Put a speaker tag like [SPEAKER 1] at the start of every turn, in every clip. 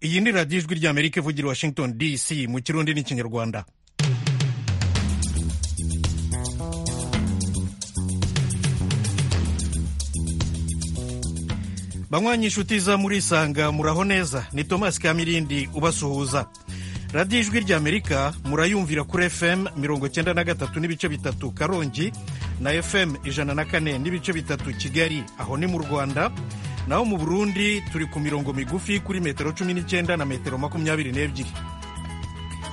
[SPEAKER 1] iyi ni radiyo ijwi ry'amerika ivugira i washington dc mu kirundi n'ikinyarwanda banywanyi inshuti za murisanga muraho neza ni tomasi kamirindi ubasuhuza radiyo ijwi ry'amerika murayumvira kuri fm mirongo cyenda na gatatu n'ibice bitatu karongi na fm ijana na kane n'ibice bitatu kigali aho ni mu rwanda naho mu burundi turi ku mirongo migufi kuri metero cumi n'icyenda na metero makumyabiri n'ebyiri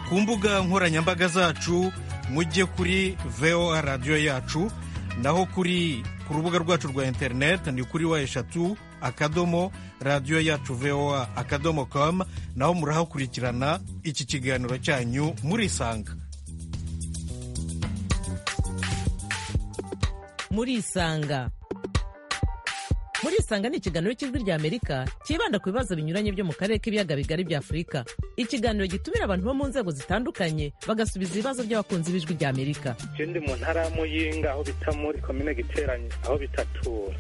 [SPEAKER 1] ku mbuga nkoranyambaga zacu mujye kuri voa radiyo yacu naho kuri ku rubuga rwacu rwa interineti ni kuri wa eshatu akadomo radiyo yacu voa akadomo com naho murahakurikirana iki kiganiro cyanyu murisanga
[SPEAKER 2] murisanga murisanga ni ikiganiro cy'ijwi rya amerika cyibanda ku bibazo binyuranye byo mu karere k'ibiyaga bigari bya afurika ikiganiro gitumira abantu bo mu nzego zitandukanye bagasubiza ibibazo by'abakunzi b'ijwi rya amerika
[SPEAKER 3] Je ndi mu ntara ya Muyinga aho bita muri komine Giteranyi aho bitatura.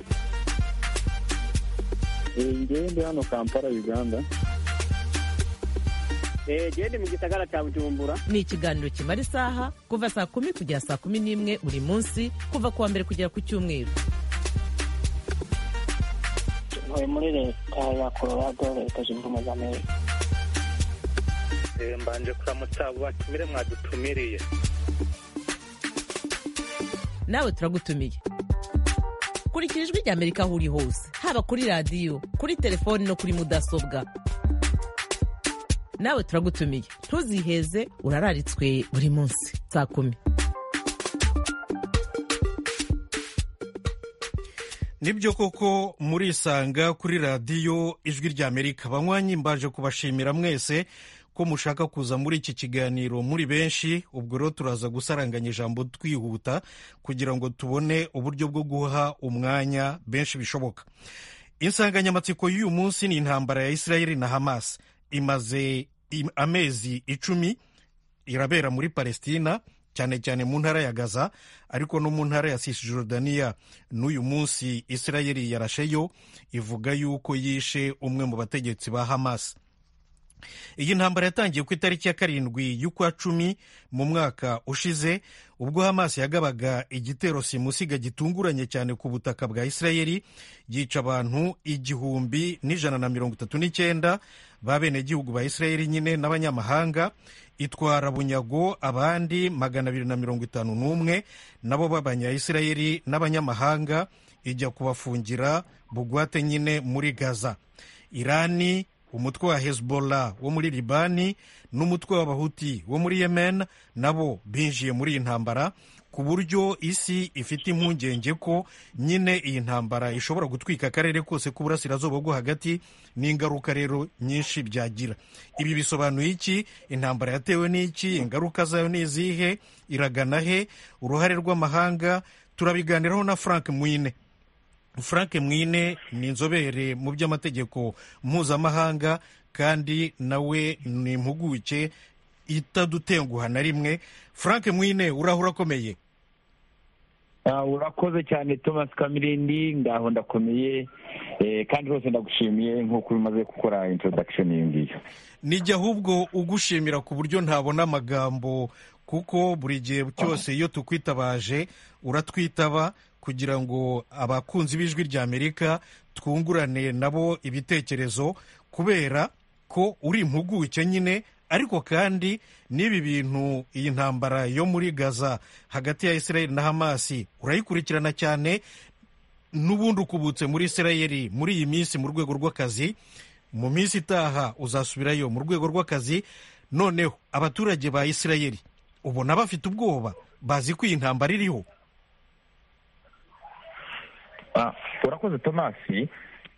[SPEAKER 4] ngewe ndi hano kampala uganda
[SPEAKER 5] eee ndi mu gisagara cya bujumbura
[SPEAKER 2] ni ikiganiro kimara isaha kuva saa kumi kugera saa kumi n'imwe buri munsi kuva ku wa mbere kugera ku cyumweru
[SPEAKER 6] ntuye muri leta ya colorado leta zunze ubumwe za amerika
[SPEAKER 3] Eh, Mbanje kuramutsa abo batumire mwadutumiriye.
[SPEAKER 2] nawe turagutumiye kurikira ijwi rya amerika aho uri hose haba kuri radiyo kuri telefoni no kuri mudasobwa nawe turagutumiye ntuziheze urararitswe buri munsi saa kumi
[SPEAKER 1] nibyo koko murisanga kuri radiyo ijwi ry'amerika banywanyi mbaje kubashimira mwese ko mushaka kuza muri iki kiganiro muri benshi ubwo rero turaza gusaranganya ijambo twihuta kugira ngo tubone uburyo bwo guha umwanya benshi bishoboka insanganyamatsiko y'uyu munsi ni intambara ya israel na hamas imaze im- amezi icumi irabera muri palestina cyane cyane mu ntara ya gaza ariko no mu ntara ya cisjordania n'uyu munsi israel yarasheyo ivuga yuko yishe umwe mu bategetsi ba hamas iyi ntambara yatangiye ku itariki ya karindwi y'ukwa cumi mu mwaka ushize ubwo hamas yagabaga igitero simusiga gitunguranye cyane ku butaka bwa israel yica abantu igihumbi n'ijana na mirongo itatu n'icyenda b'abenegihugu ba israel nyine n'abanyamahanga itwara bunyago abandi magana abiri na mirongo itanu n'umwe nabo b'abanyayisirayeli n'abanyamahanga ijya kubafungira bugwate nyine muri gaza irani umutwe wa hezbollah wo muri libani n'umutwe w'abahuti wo muri yemen nabo binjiye muri iyi ntambara ku buryo isi ifite impungenge ko nyine iyi ntambara ishobora gutwika akarere kose k'uburasirazuba bwo hagati n'ingaruka rero nyinshi byagira ibi bisobanuye iki intambara yatewe n'iki ingaruka zayo ni izihe iragana he uruhare rw'amahanga turabiganiraho na frank mwine frank mwine ni inzobere mu by'amategeko mpuzamahanga kandi nawe ni impuguke itadutenguha na rimwe frank mwine urahura akomeye
[SPEAKER 4] Ah, urakoze cyane thomas kamirindi ngaho ndakomeye eh, kandi rwose ndagushimiye nk'uko umaze gukora introduction iyo ngiyo
[SPEAKER 1] nijya ahubwo ugushimira ku buryo ntabona amagambo kuko buri gihe cyose iyo tukwitabaje uratwitaba kugira ngo abakunzi b'ijwi rya amerika twungurane nabo ibitekerezo kubera ko uri impuguke nyine ariko kandi n'ibi bintu iyi ntambara yo muri gaza hagati ya israel na hamasi urayikurikirana cyane n'ubundi ukubutse muri israel muri iyi minsi mu rwego rw'akazi mu minsi itaha uzasubirayo mu rwego rw'akazi noneho abaturage ba israel ubona bafite ubwoba bazi ko iyi ntambara iriho
[SPEAKER 4] Ah, urakoze thomas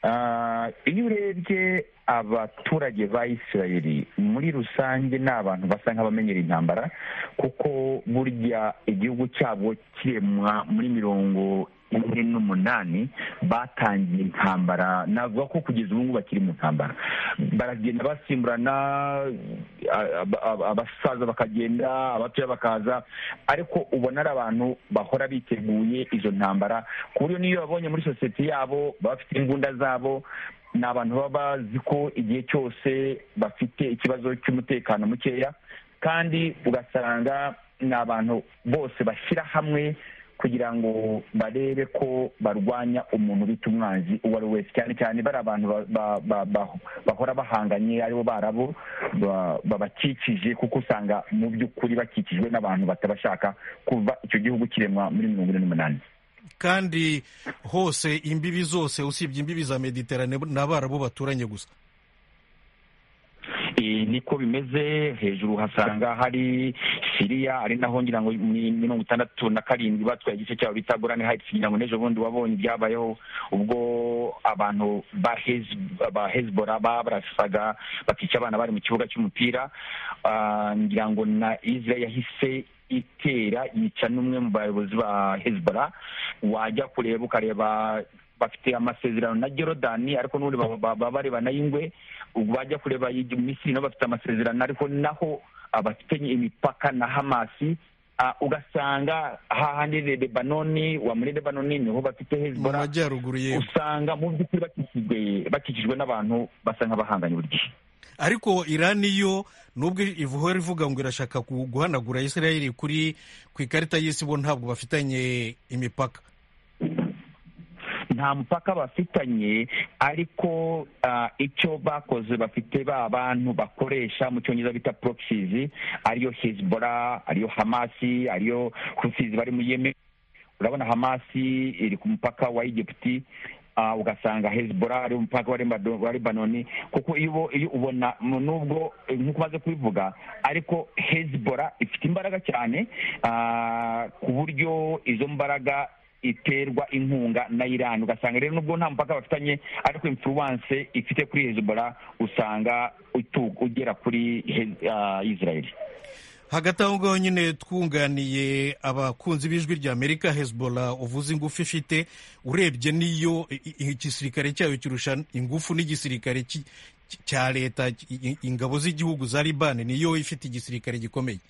[SPEAKER 4] Ah, iyo urebye abaturage ba isirayeli muri rusange ni abantu basa nk'abamenyera intambara kuko burya igihugu cyabo kiremwa muri mirongo makumyabiri n'umunani batangiye intambara navuga ko kugeza ubu ngubu bakiri mu ntambara baragenda basimburana a- a- a- abasaza bakagenda abatoya bakaza ariko ubona ari abantu bahora biteguye izo ntambara ku buryo n'iyo babonye muri sosiyete yabo baba bafite imbunda zabo ni abantu baba bazi ko igihe cyose bafite ikibazo cy'umutekano mukeya kandi ugasanga ni abantu bose bashyira hamwe kugira ngo barebe ko barwanya umuntu bita umwanzi uwo ari we wese cyane cyane bari abantu ba- ba- ba- ba- bahora bahanganye aribo barabo ba- babakikije kuko usanga mu by'ukuri bakikijwe n'abantu batabashaka kuva icyo gihugu kiremwa muri mirongo ine n'umunani
[SPEAKER 1] kandi hose imbibi zose usibye imbibi za mediterane ni abarabu baturanye gusa
[SPEAKER 4] Eh, niko bimeze hejuru hasanga hari siriya ari naho ngira ngo ni mirongo itandatu na karindwi batwaye igice cyabo bita gorani hayitsi ngira ngo n'ejo bundi wabonye ibyabayeho ubwo abantu ba Hez- ba hezbora babarasaga bakica abana bari mu kibuga cy'umupira Ah, ngira ngo na israel yahise itera yica n'umwe mu bayobozi ba hezbora wajya kureba ukareba bafite amasezerano na Jorodani ariko n'ubundi baba- baba barebana y'ingwe ubwo bajya kureba igi- Misiri nabo bafite amasezerano ariko naho abafitanye imipaka na Hamasi ah, ugasanga hahandi Le- Lebanoni wa muri Lebanoni niho bafite
[SPEAKER 1] mu
[SPEAKER 4] Hezbollah
[SPEAKER 1] majyaruguru yego
[SPEAKER 4] usanga mu by'ukuri bakikijwe bakikijwe n'abantu basa nk'abahanganye buri gihe
[SPEAKER 1] ariko irani yo nubwo ivuhora ivuga ngo irashaka gu- guhanagura israel kuri ku ikarita y'isi bo ntabwo bafitanye imipaka
[SPEAKER 4] nta mupaka bafitanye ariko ah, icyo bakoze bafite ba bantu bakoresha mu cyongereza bita proxies ariyo hezbollah ariyo hamasi ariyo hufizi bari mu yemen urabona hamasi iri ku mupaka wa egiputi ah, ugasanga hezbollah ari umupaka wa Lebano- wa lebanoni kuko iyo ubo- iyo ubona mu- nubwo eh, nk'uko umaze kubivuga ariko hezbollah ifite imbaraga cyane ah, ku buryo izo mbaraga iterwa inkunga na iran ugasanga rero nubwo nta mupaka bafitanye ariko influence ifite kuri hezbollah usanga itu- ugera kuri Hez- ah, israel
[SPEAKER 1] hagati aho ngaho nyine twunganiye abakunzi b'ijwi rya amerika hezbollah uvuze ingufu ifite urebye n'iyo i- i- igisirikare cyayo kirusha ingufu n'igisirikare ki- ki- cya leta i- i- ingabo z'igihugu za libani niyo ifite igisirikare gikomeye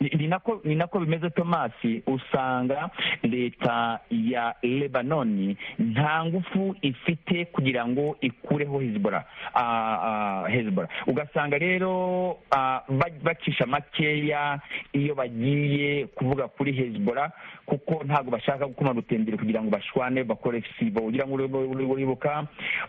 [SPEAKER 4] ni ni nako ni nako bimeze tomasi usanga leta ya lebanoni nta ngufu ifite kugira ngo ikureho hezbollah Ah, ah, hezbollah ugasanga rero ah, ba- bacisha makeya iyo bagiye kuvuga kuri hezbollah kuko ntabwo bashaka gukoma rutenderi kugira ngo bashwane bakore sibo ugira ngo uribu- uribu- uribuka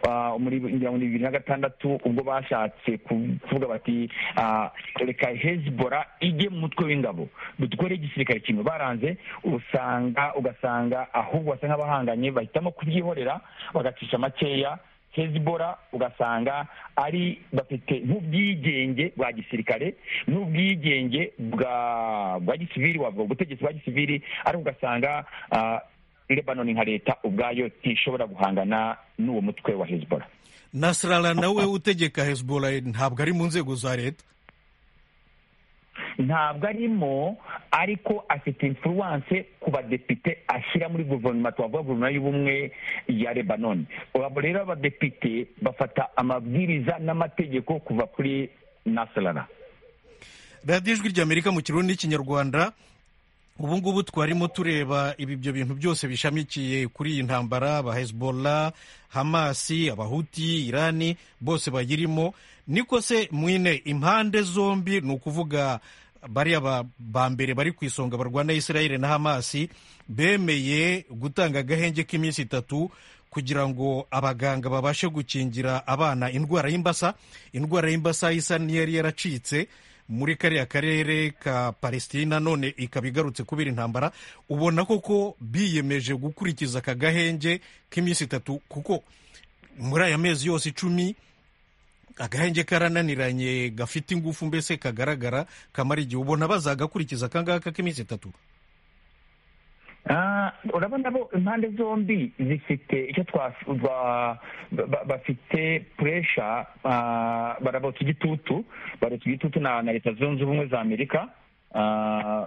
[SPEAKER 4] ah, muri ngira ngo ni bibiri na gatandatu ubwo bashatse kuvuga bati ah, reka hezbollah ijye mu mutwe w'ingabo dutware igisirikare kimwe baranze usanga ugasanga ahubwo basa nk'abahanganye bahitamo kubyihorera bagacisha makeya hezbollah ugasanga ari bafite nk'ubwigenge bwa gisirikare n'ubwigenge bwa bwa gisivili wavuga ubutegetsi bwa gisivili ariko ugasanga ah, lebanoni nka leta ubwayo ntishobora guhangana n'uwo mutwe wa hezbollah
[SPEAKER 1] nasrala nawe utegeka hezbollah ntabwo ari mu nzego za leta
[SPEAKER 4] ntabwo arimo ariko afite influence ku badepite ashyira muri guverinoma twavuga guverinoma y'ubumwe ya lebanoni ubu rero abadepite bafata amabwiriza n'amategeko kuva kuri nasarara
[SPEAKER 1] radiyo ijwi rya amerika mu kirundi n'ikinyarwanda ubu ngubu twarimo tureba ibi ibyo bintu byose bishamikiye kuri iyi ntambara ba hezbollah hamasi abahuti irani bose bayirimo niko se mwine impande zombi ni ukuvuga bariya ba- ba mbere bari ku isonga barwana israel na hamasi bemeye gutanga agahenge k'iminsi itatu kugira ngo abaganga babashe gukingira abana indwara y'imbasa indwara y'imbasa isa n'iyari yaracitse muri kariya karere ka palesitina none ikaba igarutse kubera intambara ubona koko biyemeje gukurikiza aka gahenge k'iminsi itatu kuko muri aya mezi yose icumi agahenge karananiranye gafite ingufu mbese kagaragara kamara igihe ubona bazagakurikiza akangaka k'iminsi itatu
[SPEAKER 4] Ah, urabona bo impande zombi zifite icyo twa ba- ba- bafite puresha barabota igitutu barota igitutu na na leta zunze ubumwe za amerika Ah,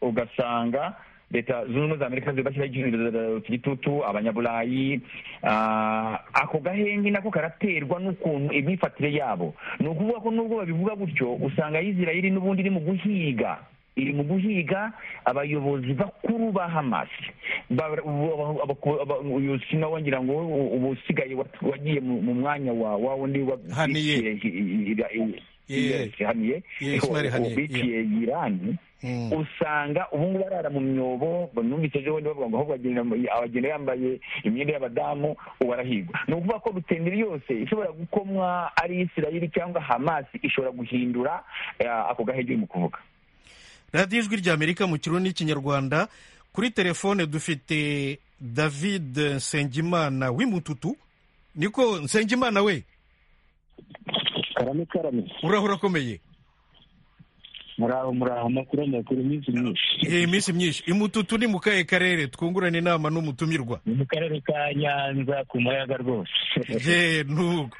[SPEAKER 4] ugasanga
[SPEAKER 7] leta zunze ubumwe za amerika ziba zibashyiraho igitutu abanyaburayi ah, ako gahenge nako karaterwa n'ukuntu imyifatire yabo ni ukuvuga ko nubwo babivuga gutyo usanga yizirayiri n'ubundi iri mu guhiga iri mu guhiga abayobozi bakuru ba hamas Ba- ba- ba- ba- uyu sinawe ngira ngo u- ubu usigaye wat- wagiye mu mu mwanya wa wa wundi wa-
[SPEAKER 1] Haniye.
[SPEAKER 7] Yes, haniye
[SPEAKER 1] Yeah, Ismail Haniye,
[SPEAKER 7] biciye irani
[SPEAKER 1] Mm.
[SPEAKER 7] usanga ubu ngubu barara mu myobo numvise ejo bundi bavuga ngo ahubwo agenda abagenda yambaye imyenda y'abadamu ubu arahigwa ni ukuvuga ko rutenderi yose ishobora gukomwa ari isirayiri cyangwa hamasi ishobora guhindura eh, ako gahege urimo kuvuga
[SPEAKER 1] radiyo ijwi ry'amerika mu kirundi n'ikinyarwanda kuri telefone dufite david nsengimana w'imututu niko nsengimana we
[SPEAKER 4] karame karame
[SPEAKER 1] urahora akomeye
[SPEAKER 4] muraho muraho amakuru amakuru iminsi myinshi
[SPEAKER 1] iyi minsi myinshi imututu ni mu kahe karere twungurana inama n'umutumirwa
[SPEAKER 4] ni mu karere ka nyanza ku muyaga rwose
[SPEAKER 1] ye nuko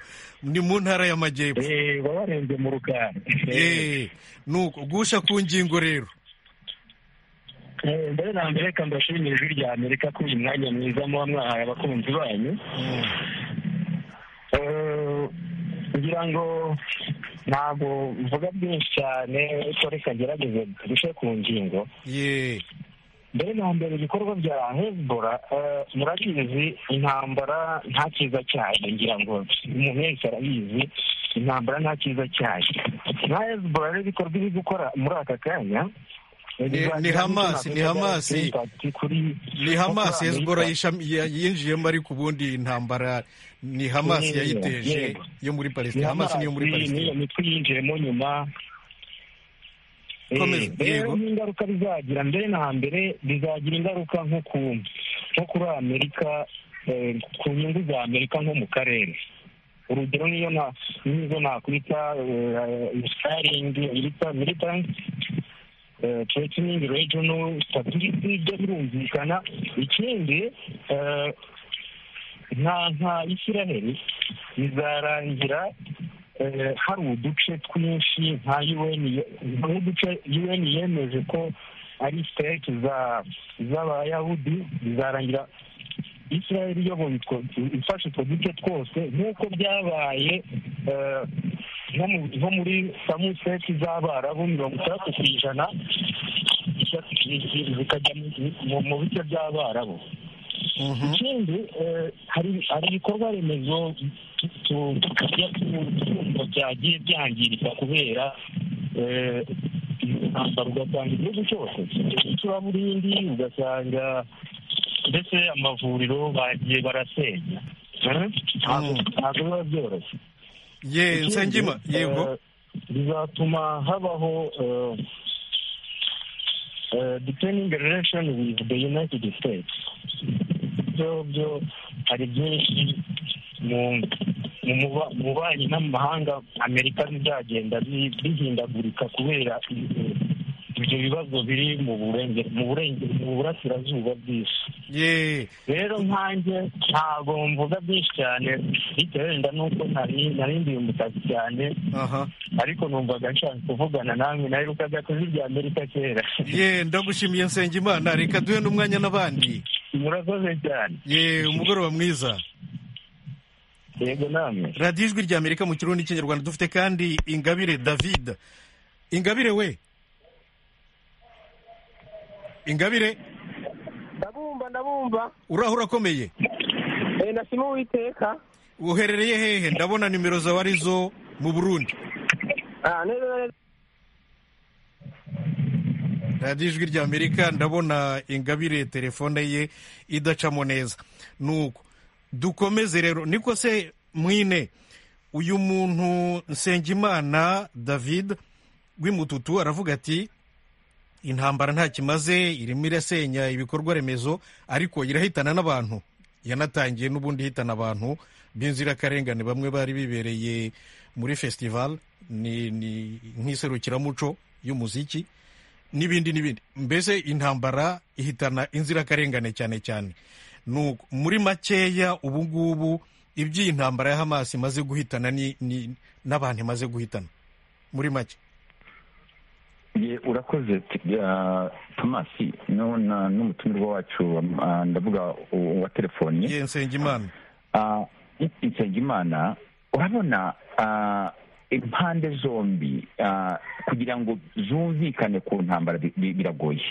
[SPEAKER 1] ni mu ntara y'amajyepfo
[SPEAKER 4] Eh, baba barenze mu rukari
[SPEAKER 1] ye nuko gusha ku ngingo rero
[SPEAKER 4] Eh, mbere na mbere reka mbashimire ijwi rya amerika kuri uyu mwanya mwiza muba mwahaye abakunzi banyu Eh, kugira ngo ntabwo mvuga byinshi cyane ariko reka ngerageze duce ku ngingo
[SPEAKER 1] ye
[SPEAKER 4] mbere na mbere ibikorwa bya hezbora murabizi intambara nta cyiza cyayo ngira ngo umuntu wese arabizi intambara nta cyiza cyayo nka hezbora rero ibikorwa iri gukora muri aka kanya bizagira
[SPEAKER 1] ni Hamas,
[SPEAKER 4] n'icyo
[SPEAKER 1] ni Hamas.
[SPEAKER 4] impact kuri-
[SPEAKER 1] ni hamas
[SPEAKER 4] kuri
[SPEAKER 1] hezbora
[SPEAKER 4] Amerika.
[SPEAKER 1] yinjiyemo ariko ubundi intambara ni hamas
[SPEAKER 4] Yego,
[SPEAKER 1] yayiteje
[SPEAKER 4] yego.
[SPEAKER 1] yo muri palestina hamas niyo muri
[SPEAKER 4] niyo
[SPEAKER 1] palestina
[SPEAKER 4] mitwe yinjiyemo nyuma
[SPEAKER 1] Komeza,
[SPEAKER 4] Eh, rero
[SPEAKER 1] yego.
[SPEAKER 4] n'ingaruka bizagira mbere na mbere bizagira ingaruka nko ku nko kuri amerika eh, ku nyungu za amerika nko mu karere urugero niyo na nizo nakwita staringi yita militant threatening regional stability ibyo birumvikana ikindi eh, nka nka isiraheli bizarangira eh, hari uduce twinshi nka UN nk'uduce UN yemeje ko ari state za z'abayahudi bizarangira israel iyoboye utwo- ifashe utwo duce twose nk'uko byabaye eh, nko mu- nko muri samu state z'abarabu mirongo itandatu ku ijana zikajya mu- mu- mu bice by'abarabu
[SPEAKER 1] Mhm.
[SPEAKER 4] ikindi eh, hari hari ibikorwa remezo tu- tujya twumva byagiye byangirika kubera eh, intambara ugasanga igihugu cyose icuraburindi ugasanga ndetse amavuriro bagiye barasenya Eh, ntabwo
[SPEAKER 1] Mm.
[SPEAKER 4] ntabwo biba byoroshye
[SPEAKER 1] ye
[SPEAKER 4] Ikindi,
[SPEAKER 1] nsengima
[SPEAKER 4] eh,
[SPEAKER 1] yego
[SPEAKER 4] bizatuma habaho eh, eh, deepening relation with the united states ibyo byo hari byinshi mu mu muba- mu bubanyi n'amahanga amerika bizagenda bi- bihindagurika kubera i- ibyo bibazo biri mu burenge- mu burenge- mu burasirazuba bw'isi
[SPEAKER 1] ye
[SPEAKER 4] rero nkanjye ntabwo mvuga byinshi cyane bitewe wenda n'uko nari nari ndi umutasi cyane
[SPEAKER 1] aha
[SPEAKER 4] ariko numvaga nshaka kuvugana namwe naherukaga ku rya amerika kera
[SPEAKER 1] ye ndagushimiye nsengimana reka duhe n'umwanya n'abandi
[SPEAKER 4] murakoze cyane
[SPEAKER 1] ye umugoroba mwiza
[SPEAKER 4] yego namwe
[SPEAKER 1] radiyo ijwi rya amerika mu kirundi n'ikinyarwanda dufite kandi ingabire david ingabire we ingabire
[SPEAKER 8] ndabumva ndabumva
[SPEAKER 1] urahura akomeye
[SPEAKER 8] Eh, ndashima uwiteka
[SPEAKER 1] uherereye hehe ndabona nimero zawe arizo mu burundi
[SPEAKER 8] Ah, neza neza
[SPEAKER 1] radiyo ijwi rya amerika ndabona ingabire telefone ye idacamo neza nuko dukomeze rero niko se mwine uyu muntu nsengimana david w'imututu aravuga ati intambara nta kimaze irimo irasenya ibikorwa remezo ariko irahitana n'abantu yanatangiye n'ubundi ihitana abantu b'inzirakarengane bamwe bari bibereye muri festival ni ni nk'iserukiramuco y'umuziki n'ibindi n'ibindi mbese intambara ihitana inzirakarengane cyane cyane Nuko muri makeya ubu ngubu iby'iyi ntambara ya hamasi imaze guhitana ni- ni- n'abantu imaze guhitana muri make
[SPEAKER 4] ye urakoze ah, thomas nona n'umutumirwa wacu ah, ndavuga u- wa telefoni
[SPEAKER 1] ye nsengimana
[SPEAKER 4] Ah, nsengimana urabona ah, impande zombi ah, kugira ngo zumvikane ku ntambara bi- bi- biragoye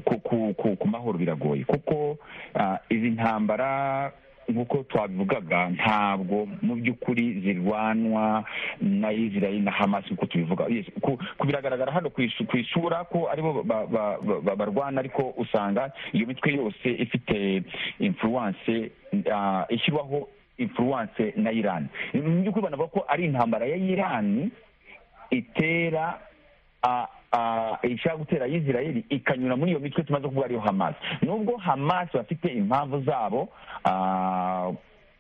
[SPEAKER 4] ku, ku, ku, ku mahoro biragoye kuko ah, izi ntambara nk'uko twabivugaga ntabwo mu by'ukuri zirwanwa na israel na hamas nk'uko tubivuga Yes, ku, ku biragaragara hano ku isu- ku isura ko aribo ba- ba- ba- ba- barwana ariko usanga iyo mitwe yose ifite influence ah, ishyirwaho influence na iran mu by'ukuri banavuga ko ari intambara ya iran itera ah, ah, ishaka gutera israel ikanyura muri iyo mitwe tumaze kuvuga ariyo hamas nubwo hamas bafite impamvu zabo ah,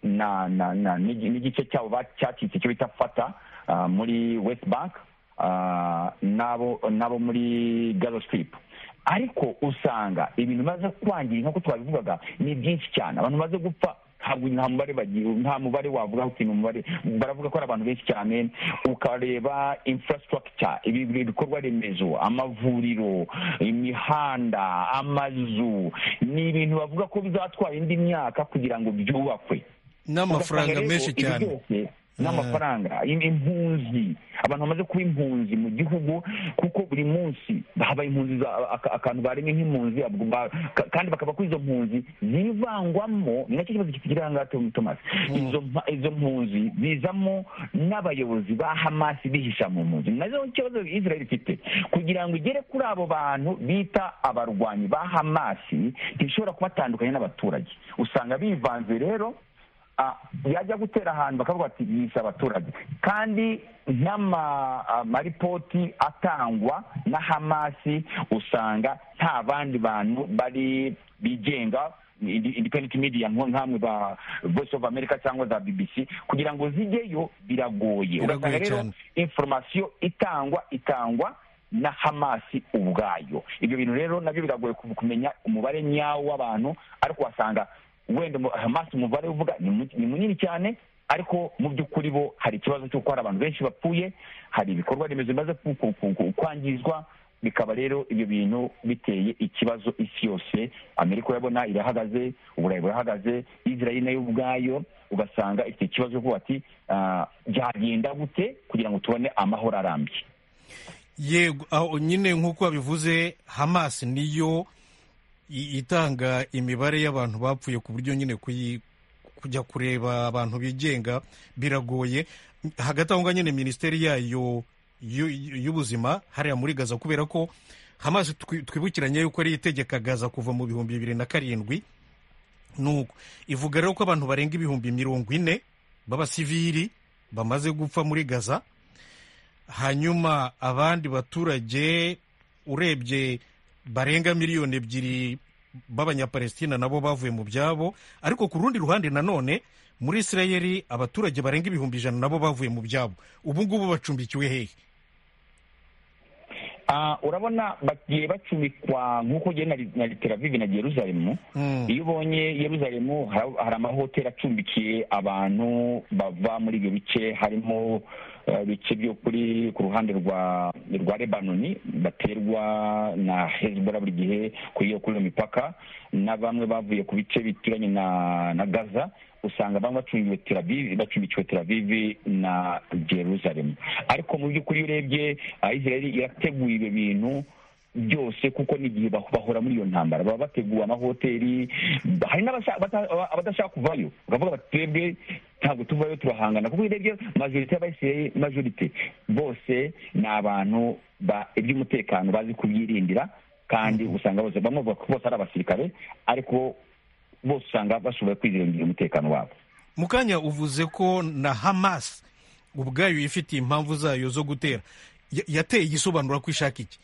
[SPEAKER 4] na na na n'igi- n'igice cyabo ba- cyacitse cyo bita fata ah, muri west bank ah, n'abo n'abo muri gaza strip ariko usanga ibintu bimaze kwangira nk'uko twabivugaga ni byinshi cyane abantu bamaze gupfa ntabwo nta mubare bagira nta mubare wavuga uti ni umubare baravuga ko ari abantu benshi cyane ukareba infrastructure ibi- ibi- ibikorwa remezo amavuriro imihanda amazu ni ibintu bavuga ko bizatwara indi myaka kugira ngo byubakwe
[SPEAKER 1] n'amafaranga
[SPEAKER 4] Ugasanga
[SPEAKER 1] menshi
[SPEAKER 4] rero ibi
[SPEAKER 1] cyane
[SPEAKER 4] byose n'amafaranga im- impunzi abantu bamaze kuba impunzi mu gihugu kuko buri munsi haba impunzi za- aka- akantu baremye nk'impunzi abwo ba- ka- kandi bakava kuri izo mpunzi zivangwamo ni nacyo kibazo kigira aha ngaha Tom- Thomas izo mpa- izo mpunzi zizamo n'abayobozi ba hamasi bihisha mu mpunzi nazo ni ikibazo israel ifite kugira ngo igere kuri abo bantu bita abarwanyi ba hamasi ntishobora kubatandukanya n'abaturage usanga bivanze rero Ah, yajya gutera ahantu bakavuga ati yishe abaturage kandi n'amaripoti atangwa na hamasi usanga nta bandi bantu bari bigenga indi- independent media nko nk'amwe ba voice of america cyangwa za bbc kugira ngo zijyeyo biragoye
[SPEAKER 1] Biragoye
[SPEAKER 4] ugasanga rero
[SPEAKER 1] cyane.
[SPEAKER 4] inforomasiyo itangwa itangwa na hamasi ubwayo ibyo bintu rero nabyo biragoye ku- kumenya umubare nyawo w'abantu ariko wasanga wenda umu- hamasi umubare uvuga ni mu- ni munini cyane ariko mu by'ukuri bo hari ikibazo cy'uko hari abantu benshi bapfuye hari ibikorwa remezo bimaze ku- ku- ku- ku- kwangizwa bikaba rero ibyo bintu biteye ikibazo isi yose amerika urabona irahagaze uburayi burahagaze israel nayo ubwayo ugasanga ifite ikibazo cyo kuvuga ati ah, byagenda gute kugira ngo tubone amahoro arambye
[SPEAKER 1] yego aho nyine nk'uko babivuze hamas niyo i- itanga imibare y'abantu bapfuye ku buryo nyine kuyi- kujya kureba abantu bigenga biragoye hagati aho ngaho nyine minisiteri yayo y'u- y'ubuzima hariya muri gaza kubera ko hamas twi- twibukiranye yuko ari itegeka gaza kuva mu bihumbi bibiri na karindwi nuko ivuga rero ko abantu barenga ibihumbi mirongo ine b'abasivili bamaze gupfa muri gaza hanyuma abandi baturage urebye barenga miliyoni ebyiri b'abanyapalestina nabo bavuye mu byabo ariko ku rundi ruhande nanone muri isirayeli abaturage barenga ibihumbi ijana nabo bavuye mu byabo ubu ngubu bacumbikiwe hehe
[SPEAKER 4] Ah, urabona bagiye bacumbikwa nk'uko ugenda na, na Tel Aviv na Yerusalemu
[SPEAKER 1] Mm.
[SPEAKER 4] iyo ubonye Yerusalemu hari hari amahoteli acumbikiye abantu bava muri ibyo bice harimo eh, bice byo kuri ku ruhande rwa rwa Lebanoni baterwa na Hezbollah buri gihe kuri iyo kuri iyo mipaka na bamwe bavuye ku bice bituranye na na Gaza usanga bamwe bacumbiwe Tel Aviv bacumbikiwe Tel Aviv na Jerusalem ariko mu by'ukuri iyo urebye ah, Israel irateguye ibyo bintu byose kuko n'igihe bah- bahora muri iyo ntambara baba bateguye amahoteli ba- hari n'abashaka- bata- aba- abadashaka kuvayo bakavuga bati twebwe ntabwo tuvayo turahangana kuko urebye majorite y'abayisirayeli majorite bose ni abantu ba- iby'umutekano bazi kubyirindira kandi usanga bose bamwe bavuga ko bose ari abasirikare ariko bose usanga bashoboye kwizirengera umutekano wabo
[SPEAKER 1] mu kanya uvuze ko na hamas ubwayo ifitiye impamvu zayo zo gutera Ya- yateye igisobanura ko ishaka iki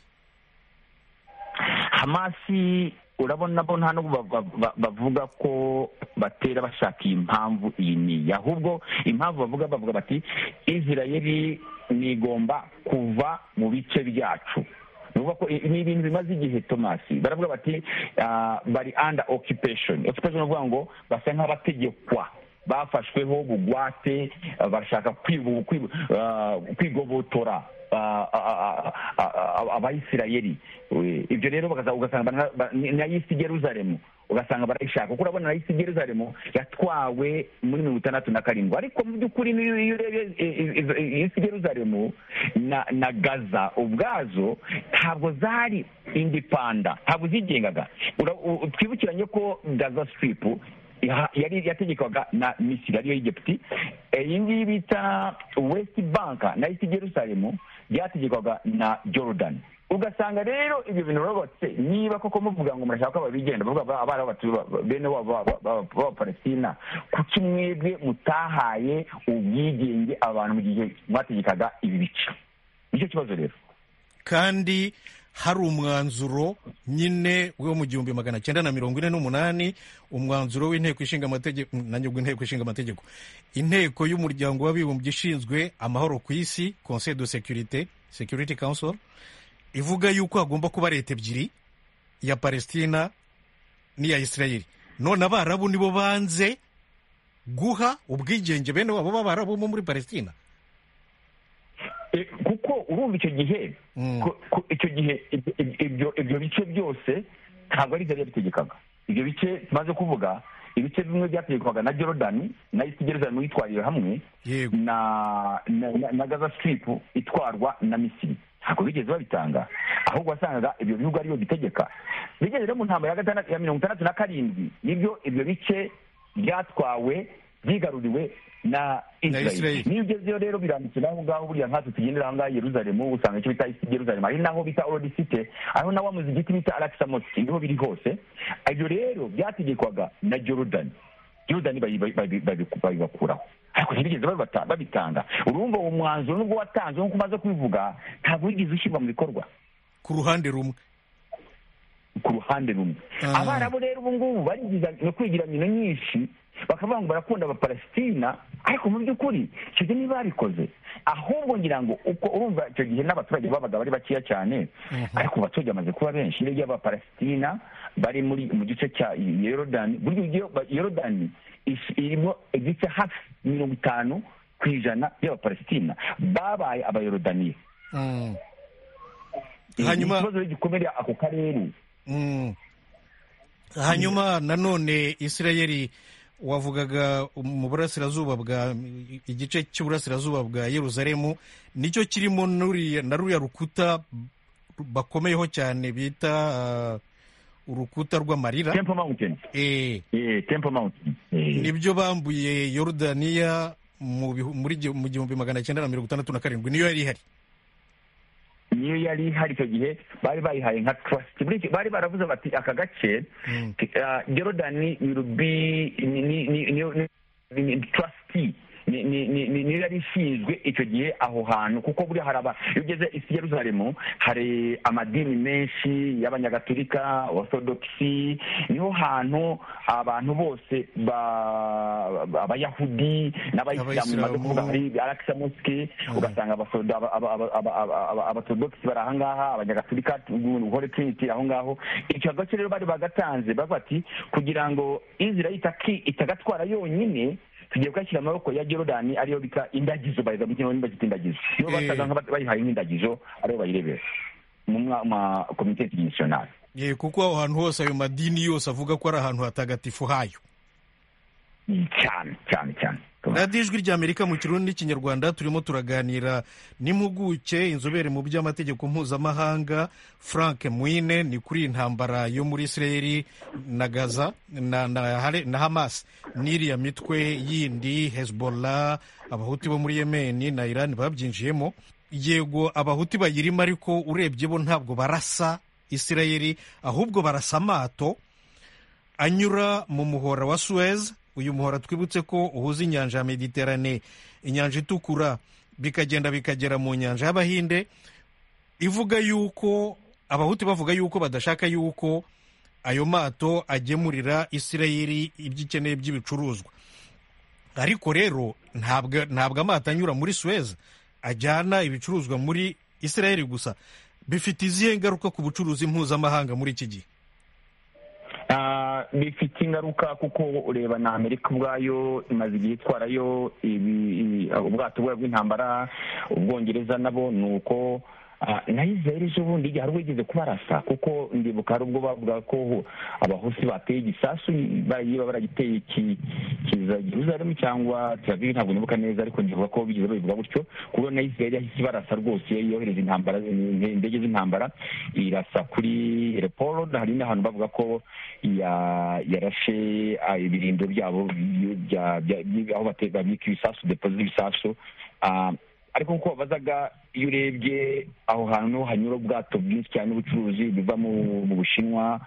[SPEAKER 4] hamasi urabona bo nta nubwo ba- ba- ba- bavuga ko batera bashaka iyi mpamvu iyi niyi ahubwo impamvu bavuga bavuga bati israeli nigomba kuva mu bice byacu Ni ukuvuga ko i- ni ibintu bimaze igihe tomasi baravuga bati ah, bari under occupation occupation ni ukuvuga ngo basa nk'abategekwa bafashweho bugwate ah, bashaka kwibu- kwibu- ah, kwigobotora ah, ah, ah, ah, abayisirayeli Eh, ibyo rero bakaza- ugasanga bana- ba- ni na yisi geruzaremu ugasanga barayishaka kuko urabona na yisi geruzaremu yatwawe muri mirongo itandatu na karindwi ariko mu by'ukuri niyo iyo urebye eh, eh, izo- eh, yisi geruzaremu na na gaza ubwazo ntabwo zari indipanda ntabwo zigengaga Ura- u- twibukiranye ko gaza siripu ya- yari yategekwaga na misiri ariyo y'egipti Eh, iyi ngiyi bita west bank na east jerusalem byategekwaga na jordan ugasanga rero ibyo bintu barubatse niba koko muvuga ngo murashaka ko babigenda bavuga ba- abari abatu- ba- bene wabo ba- ba- b'abapalestina kuki mwebwe mutahaye ubwigenge abantu mu gihe mwategekaga ibi bice nicyo kibazo rero
[SPEAKER 1] kandi hari umwanzuro nyine wo mu gihumbi magana cyenda na mirongo ine n'umunani umwanzuro w'inteko ishinga amategeko nanjye ubwo inteko ishinga amategeko inteko y'umuryango w'abibumbye ishinzwe amahoro ku isi conseil de sécurité security council ivuga yuko hagomba kuba leta ebyiri iya palestina n'iya isirayeli none abarabu nibo banze guha ubwigenge bene wabo b'abarabu bo muri palestina
[SPEAKER 4] Eh, kuko urumva icyo gihe
[SPEAKER 1] Mm.
[SPEAKER 4] ko- ko- icyo gihe ib- ib- ibyo ibyo bice byose ntabwo ari byari bitegekaga ibyo bice tumaze kuvuga ibice bimwe byategekwaga na jordan na east jerusalem yitwarira hamwe
[SPEAKER 1] yego
[SPEAKER 4] na na, na, na gaza strip itwarwa na misiri ntabwo bigeze babitanga ahubwo wasangaga ibyo bihugu ariyo bitegeka bigeze rero mu ntambara ya gatandatu- ya mirongo itandatu na karindwi nibyo ibyo bice byatwawe byigaruriwe na
[SPEAKER 1] Israel.
[SPEAKER 4] israel niyo ugezeyo rero biranditse naho ngaho buriya nkatwe tugendera aho ngaho i yeruzalemu usanga icyo bita isi yeruzalemu ari naho bita orodi site ariho na wa muzigiti bita arakisa moti niho biri hose ibyo rero byategekwaga na jordan jordan bayi- bayi- bayi- bayi- babibakuraho ariko ntibigeze babibata- babitanga urumva uwo mwanzuro nubwo watanzwe nk'uko umaze kubivuga ntabwo wigeze ushyirwa mu bikorwa
[SPEAKER 1] ku ruhande rumwe
[SPEAKER 4] ku ruhande rumwe
[SPEAKER 1] Ah.
[SPEAKER 4] abarabu rero ubu ngubu barigiza no kwigira mino nyinshi bakavuga ngo barakunda abapalesitina ariko mu by'ukuri icyo gihe ntibabikoze ahubwo ngira ngo uko urumva icyo gihe n'abaturage babaga bari bakeya cyane ariko abaturage bamaze kuba benshi rero iyo abapalesitina bari muri mu gice cya yorodani burya iyo ba- yorodani is- irimo igice hafi mirongo itanu ku ijana by'abapalesitina babaye abayorodaniya
[SPEAKER 1] Mm.
[SPEAKER 4] Ni
[SPEAKER 1] hanyuma
[SPEAKER 4] ikibazo rero gikomeye ako karere
[SPEAKER 1] Mm. hanyuma nanone isirayeli wavugaga mu burasirazuba bwa igice cy'uburasirazuba bwa yeruzalemu nicyo kirimo nuriya- na ruriya rukuta bakomeyeho cyane bita ah, urukuta rw'amarira
[SPEAKER 4] temple mountain
[SPEAKER 1] Eh,
[SPEAKER 4] Eh, temple mountain Eh.
[SPEAKER 1] nibyo bambuye yorudaniya mu bihu- muri gi- mu gihumbi magana cyenda na mirongo itandatu na karindwi niyo yari ihari
[SPEAKER 4] niyo yari ihari icyo gihe bari bayihaye nka trust Buri gihe bari baravuze bati aka gace ah, Jordan will be ni ni ni ni- ni- ni- trustee Ni- ni- ni- ni- niyo yari ishinzwe icyo gihe aho hantu kuko buriya hari aba iyo ugeze isi yeruzalemu hari amadini menshi y'abanyagatulika orthodoxi niho hantu abantu bose ba- ba- abayahudi n'abayisilamu
[SPEAKER 1] Abayisilamu.
[SPEAKER 4] bamaze kuvuga hari arakisa moske ugasanga abasoda- aba- aba- aba- aba- aba- aba- abatodogisi bari ahangaha abanyagatulika uhore trinity aho ngaho icyo gace rero bari bagatanze bavuga ati kugira ngo israel itaki- itagatwara yonyine tugiye kuyashyira mu maboko ya jordan ariyo bita indagizo bayiza mu kinyarwanda bakita indagizo niyo
[SPEAKER 1] Eh.
[SPEAKER 4] basaga nka bayihaye nk'indagizo ariyo bayirebera mu mwa- ma komite internationale
[SPEAKER 1] Eh, kuko aho hantu hose ayo madini yose avuga ko ari ahantu hatagatifu hayo
[SPEAKER 4] cyane cyane cyane
[SPEAKER 1] radiyo ijwi ry'amerika mu kirundi n'ikinyarwanda turimo turaganira n'impuguke inzobere mu by'amategeko mpuzamahanga frank mwine ni kuri iyi ntambara yo muri isirayeli na gaza na, na, Hare- na hamas n'iriya mitwe yindi hezbollah abahuti bo muri yemen na iran babyinjiyemo yego abahuti bayirimo ariko urebye bo ntabwo barasa isirayeli ahubwo barasa amato anyura mu muhora wa Suez uyu muhora twibutse ko uhuza inyanja ya Mediterane inyanja itukura bikagenda bikagera mu nyanja y'Abahinde ivuga yuko abahuti bavuga yuko badashaka yuko ayo mato agemurira Isirayeli ibyo ikeneye by'ibicuruzwa ariko rero ntabwo ntabwo amato anyura muri Suez ajyana ibicuruzwa muri Isirayeli gusa bifite izihe ngaruka ku bucuruzi mpuzamahanga muri iki gihe
[SPEAKER 4] Ah, bifite ingaruka kuko ureba na amerika ubwayo imaze igihe itwarayo ibi- ibi- ubwato bwayo bw'intambara ubwongereza nabo ni uko ah, na israel ejo bundi hari ubwo igeze kubarasa kuko ndibuka hari ubwo bavuga ko abahusi bateye igisasu barayiba baragiteye ki- kiza jerusalemu cyangwa teviv ntabwo nibuka neza ariko ndibuka ko bigeze babivuga gutyo kuko na israel yahise ibarasa rwose yohereza intambara indege z'intambara irasa kuri reporo hari n'ahantu bavuga ko ya- yarashe ah, ibirindo byabo byu- bya- bya- byi- aho bate- babika ibisasu depo z'ibisasu Ah, ariko kuko babazaga iyo urebye aho hantu hanyura ubwato bwinshi cyane ubucuruzi buva mu mu bushinwa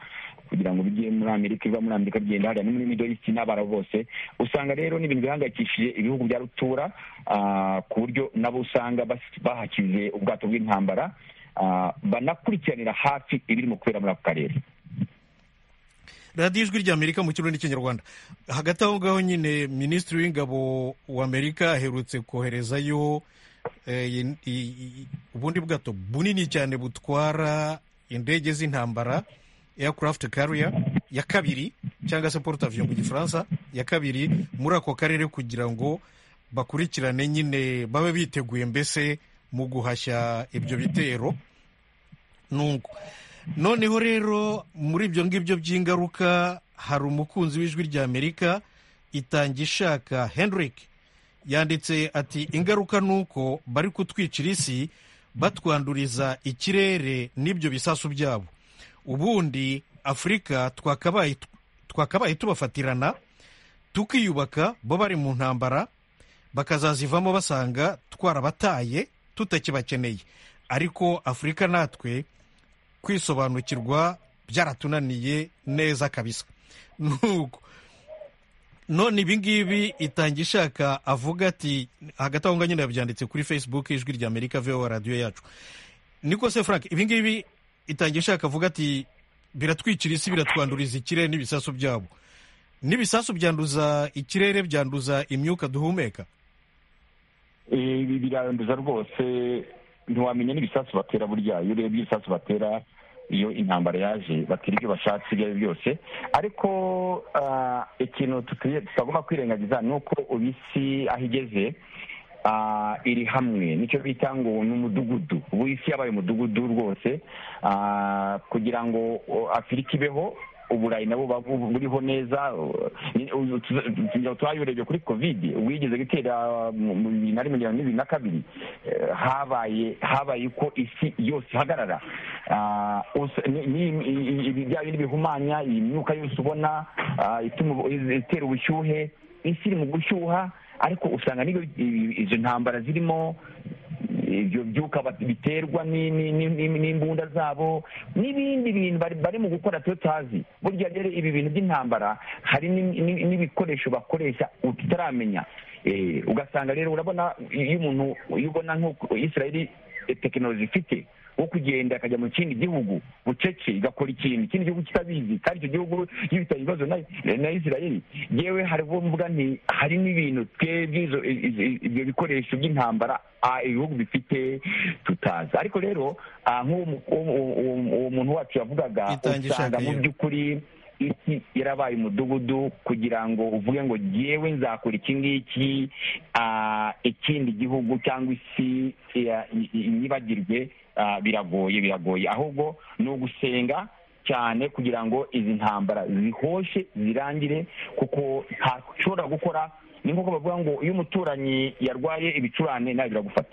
[SPEAKER 4] kugira ngo bijye muri amerika biva muri amerika bigenda hariya no muri middle east n'abarabu bose usanga rero ni ibintu bihangayikishije ibihugu bya rutura ah, ku buryo nabo usanga bas- bahakize ubwato bw'intambara ah, banakurikiranira hafi ibiri mu kubera muri ako karere
[SPEAKER 1] radiyo ijwi ry'amerika mu kirundi n'ikinyarwanda hagati aho ngaho nyine minisitiri w'ingabo w'amerika aherutse koherezayo eh, i- i- i- ubundi bwato bunini cyane butwara indege z'intambara aircraft carrier ya kabiri cyangwa se porte avion mu gifaransa ya kabiri muri ako karere kugira ngo bakurikirane nyine babe biteguye mbese mu guhashya ibyo bitero nuko noneho rero muri ibyo ngibyo by'ingaruka hari umukunzi w'ijwi ry'amerika itanga ishaka henrik yanditse ati ingaruka ni uko bari kutwicira isi batwanduriza ikirere n'ibyo bisasu byabo ubundi afurika twakabaye twakabaye tubafatirana tukiyubaka bo bari mu ntambara bakazazivamo basanga twarabataye tutakibakeneye ariko afurika natwe kwisobanukirwa byaratunaniye neza kabisa nuko none ibingibi itanga ishaka avuga ati hagati aho ngaho nyine yabyanditse kuri facebook ijwi rya amerika voa radiyo yacu niko se frank ibingibi itanga ishaka avuga ati biratwikira isi biratwanduriza ikirere n'ibisasu byabo n'ibisasu byanduza ikirere byanduza imyuka duhumeka
[SPEAKER 4] Eh, ibi biranduza rwose ntiwamenya n'ibisasu batera burya iyo urebye ibisasu batera iyo intambara yaje batera ibyo bashatse ibyo ari byo byose ariko ah, ikintu tukwiye tutagomba kwirengagiza ni uko ubu isi aho igeze ah, iri hamwe nicyo bita ngo ni umudugudu ubu isi yabaye umudugudu rwose ah, kugira ngo o, afurika ibeho uburayi nabo ba- bu- buriho neza twayorebye kuri kovide wigeze gutera mu mu bibiri na rimwe na bibiri na kabiri eh, habaye habaye uko isi yose ihagarara Ah, us- ni- ni- i- i- ibi- bya bindi bihumanya iyi myuka yose ubona ah, ituma ubu- itera ubushyuhe isi iri mu gushyuha ariko usanga n'iyo i- izo ntambara zirimo ibyo byuka bat- biterwa ni- ni- ni- ni- n'imbunda zabo n'ibindi bintu bari bari mu gukora twe tutazi burya rero ibi bintu by'intambara hari ni- ni- n'ibikoresho bakoresha tutaramenya Eh, ugasanga rero urabona iyo umuntu iyo ubona nk'uko israeli eh, tekinoloji ifite wo kugenda akajya mu kindi gihugu bucece igakora ikintu ikindi gihugu kitabizi kandi icyo gihugu iyo bitari ibibazo na- na israeli yewe hari ubwo mvuga nti hari n'ibintu twebwe izo- i- i- ibyo bikoresho by'intambara ah, ibihugu bifite tutazi ariko rero ah, nk'uwo mu- uwo- uwo- uwo muntu wacu yavugaga
[SPEAKER 1] Itangisha
[SPEAKER 4] usanga mu
[SPEAKER 1] akayira.
[SPEAKER 4] by'ukuri isi yarabaye umudugudu kugira ngo uvuge ngo yewe nzakora iki ngiki ah, ikindi gihugu cyangwa isi ya- i- i- inyibagirwe ah, biragoye biragoye ahubwo ni ugusenga cyane kugira ngo izi ntambara zihoshe zirangire kuko ntashobora gukora ni nk'uko bavuga ngo iyo umuturanyi yarwaye ibicurane nawe biragufata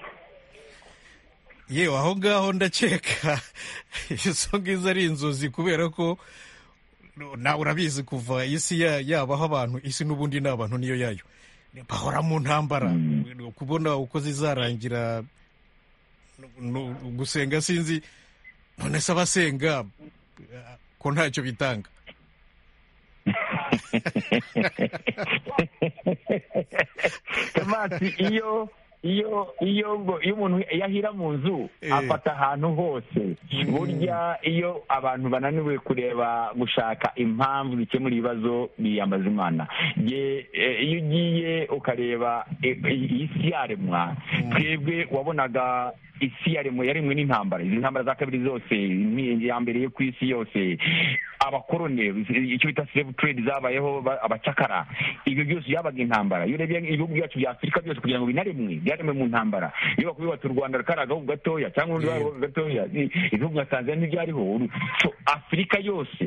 [SPEAKER 1] yewe aho ngaho ndakeka izo ngizo ari inzozi kubera ko nawe urabizi kuva isi ya- yabaho abantu isi n'ubundi ni abantu niyo yayo bahora mu ntambara kubona uko zizarangira nu- gusenga sinzi none se abasenga eh, ko ntacyo bitanga
[SPEAKER 4] tomasi iyo iyo iyo ngo- iyo umuntu yahira mu nzu
[SPEAKER 1] Eh.
[SPEAKER 4] afata ahantu hose burya iyo abantu bananiwe kureba gushaka impamvu zikemura ibibazo biyambaza imana Ye- eh, iyo ugiye ukareba eh, iyi si yaremwa twebwe wabonaga isi yaremwe yaremwe n'intambara izi ntambara za kabiri zose ni- iya mbere yo ku isi yose abakorone icyo bita slave trade zabayeho ba- abacakara ibyo byose byabaga intambara iyo urebye ibihugu byacu bya afurika byose kugira ngo binaremwe byaremwe mu ntambara iyo bakubwira bati u rwanda kari agahugu gatoya cyangwa urundi
[SPEAKER 1] Yego.
[SPEAKER 4] gahugu gatoya i- ibihugu nka tanzania ntibyariho Uru- so, afurika yose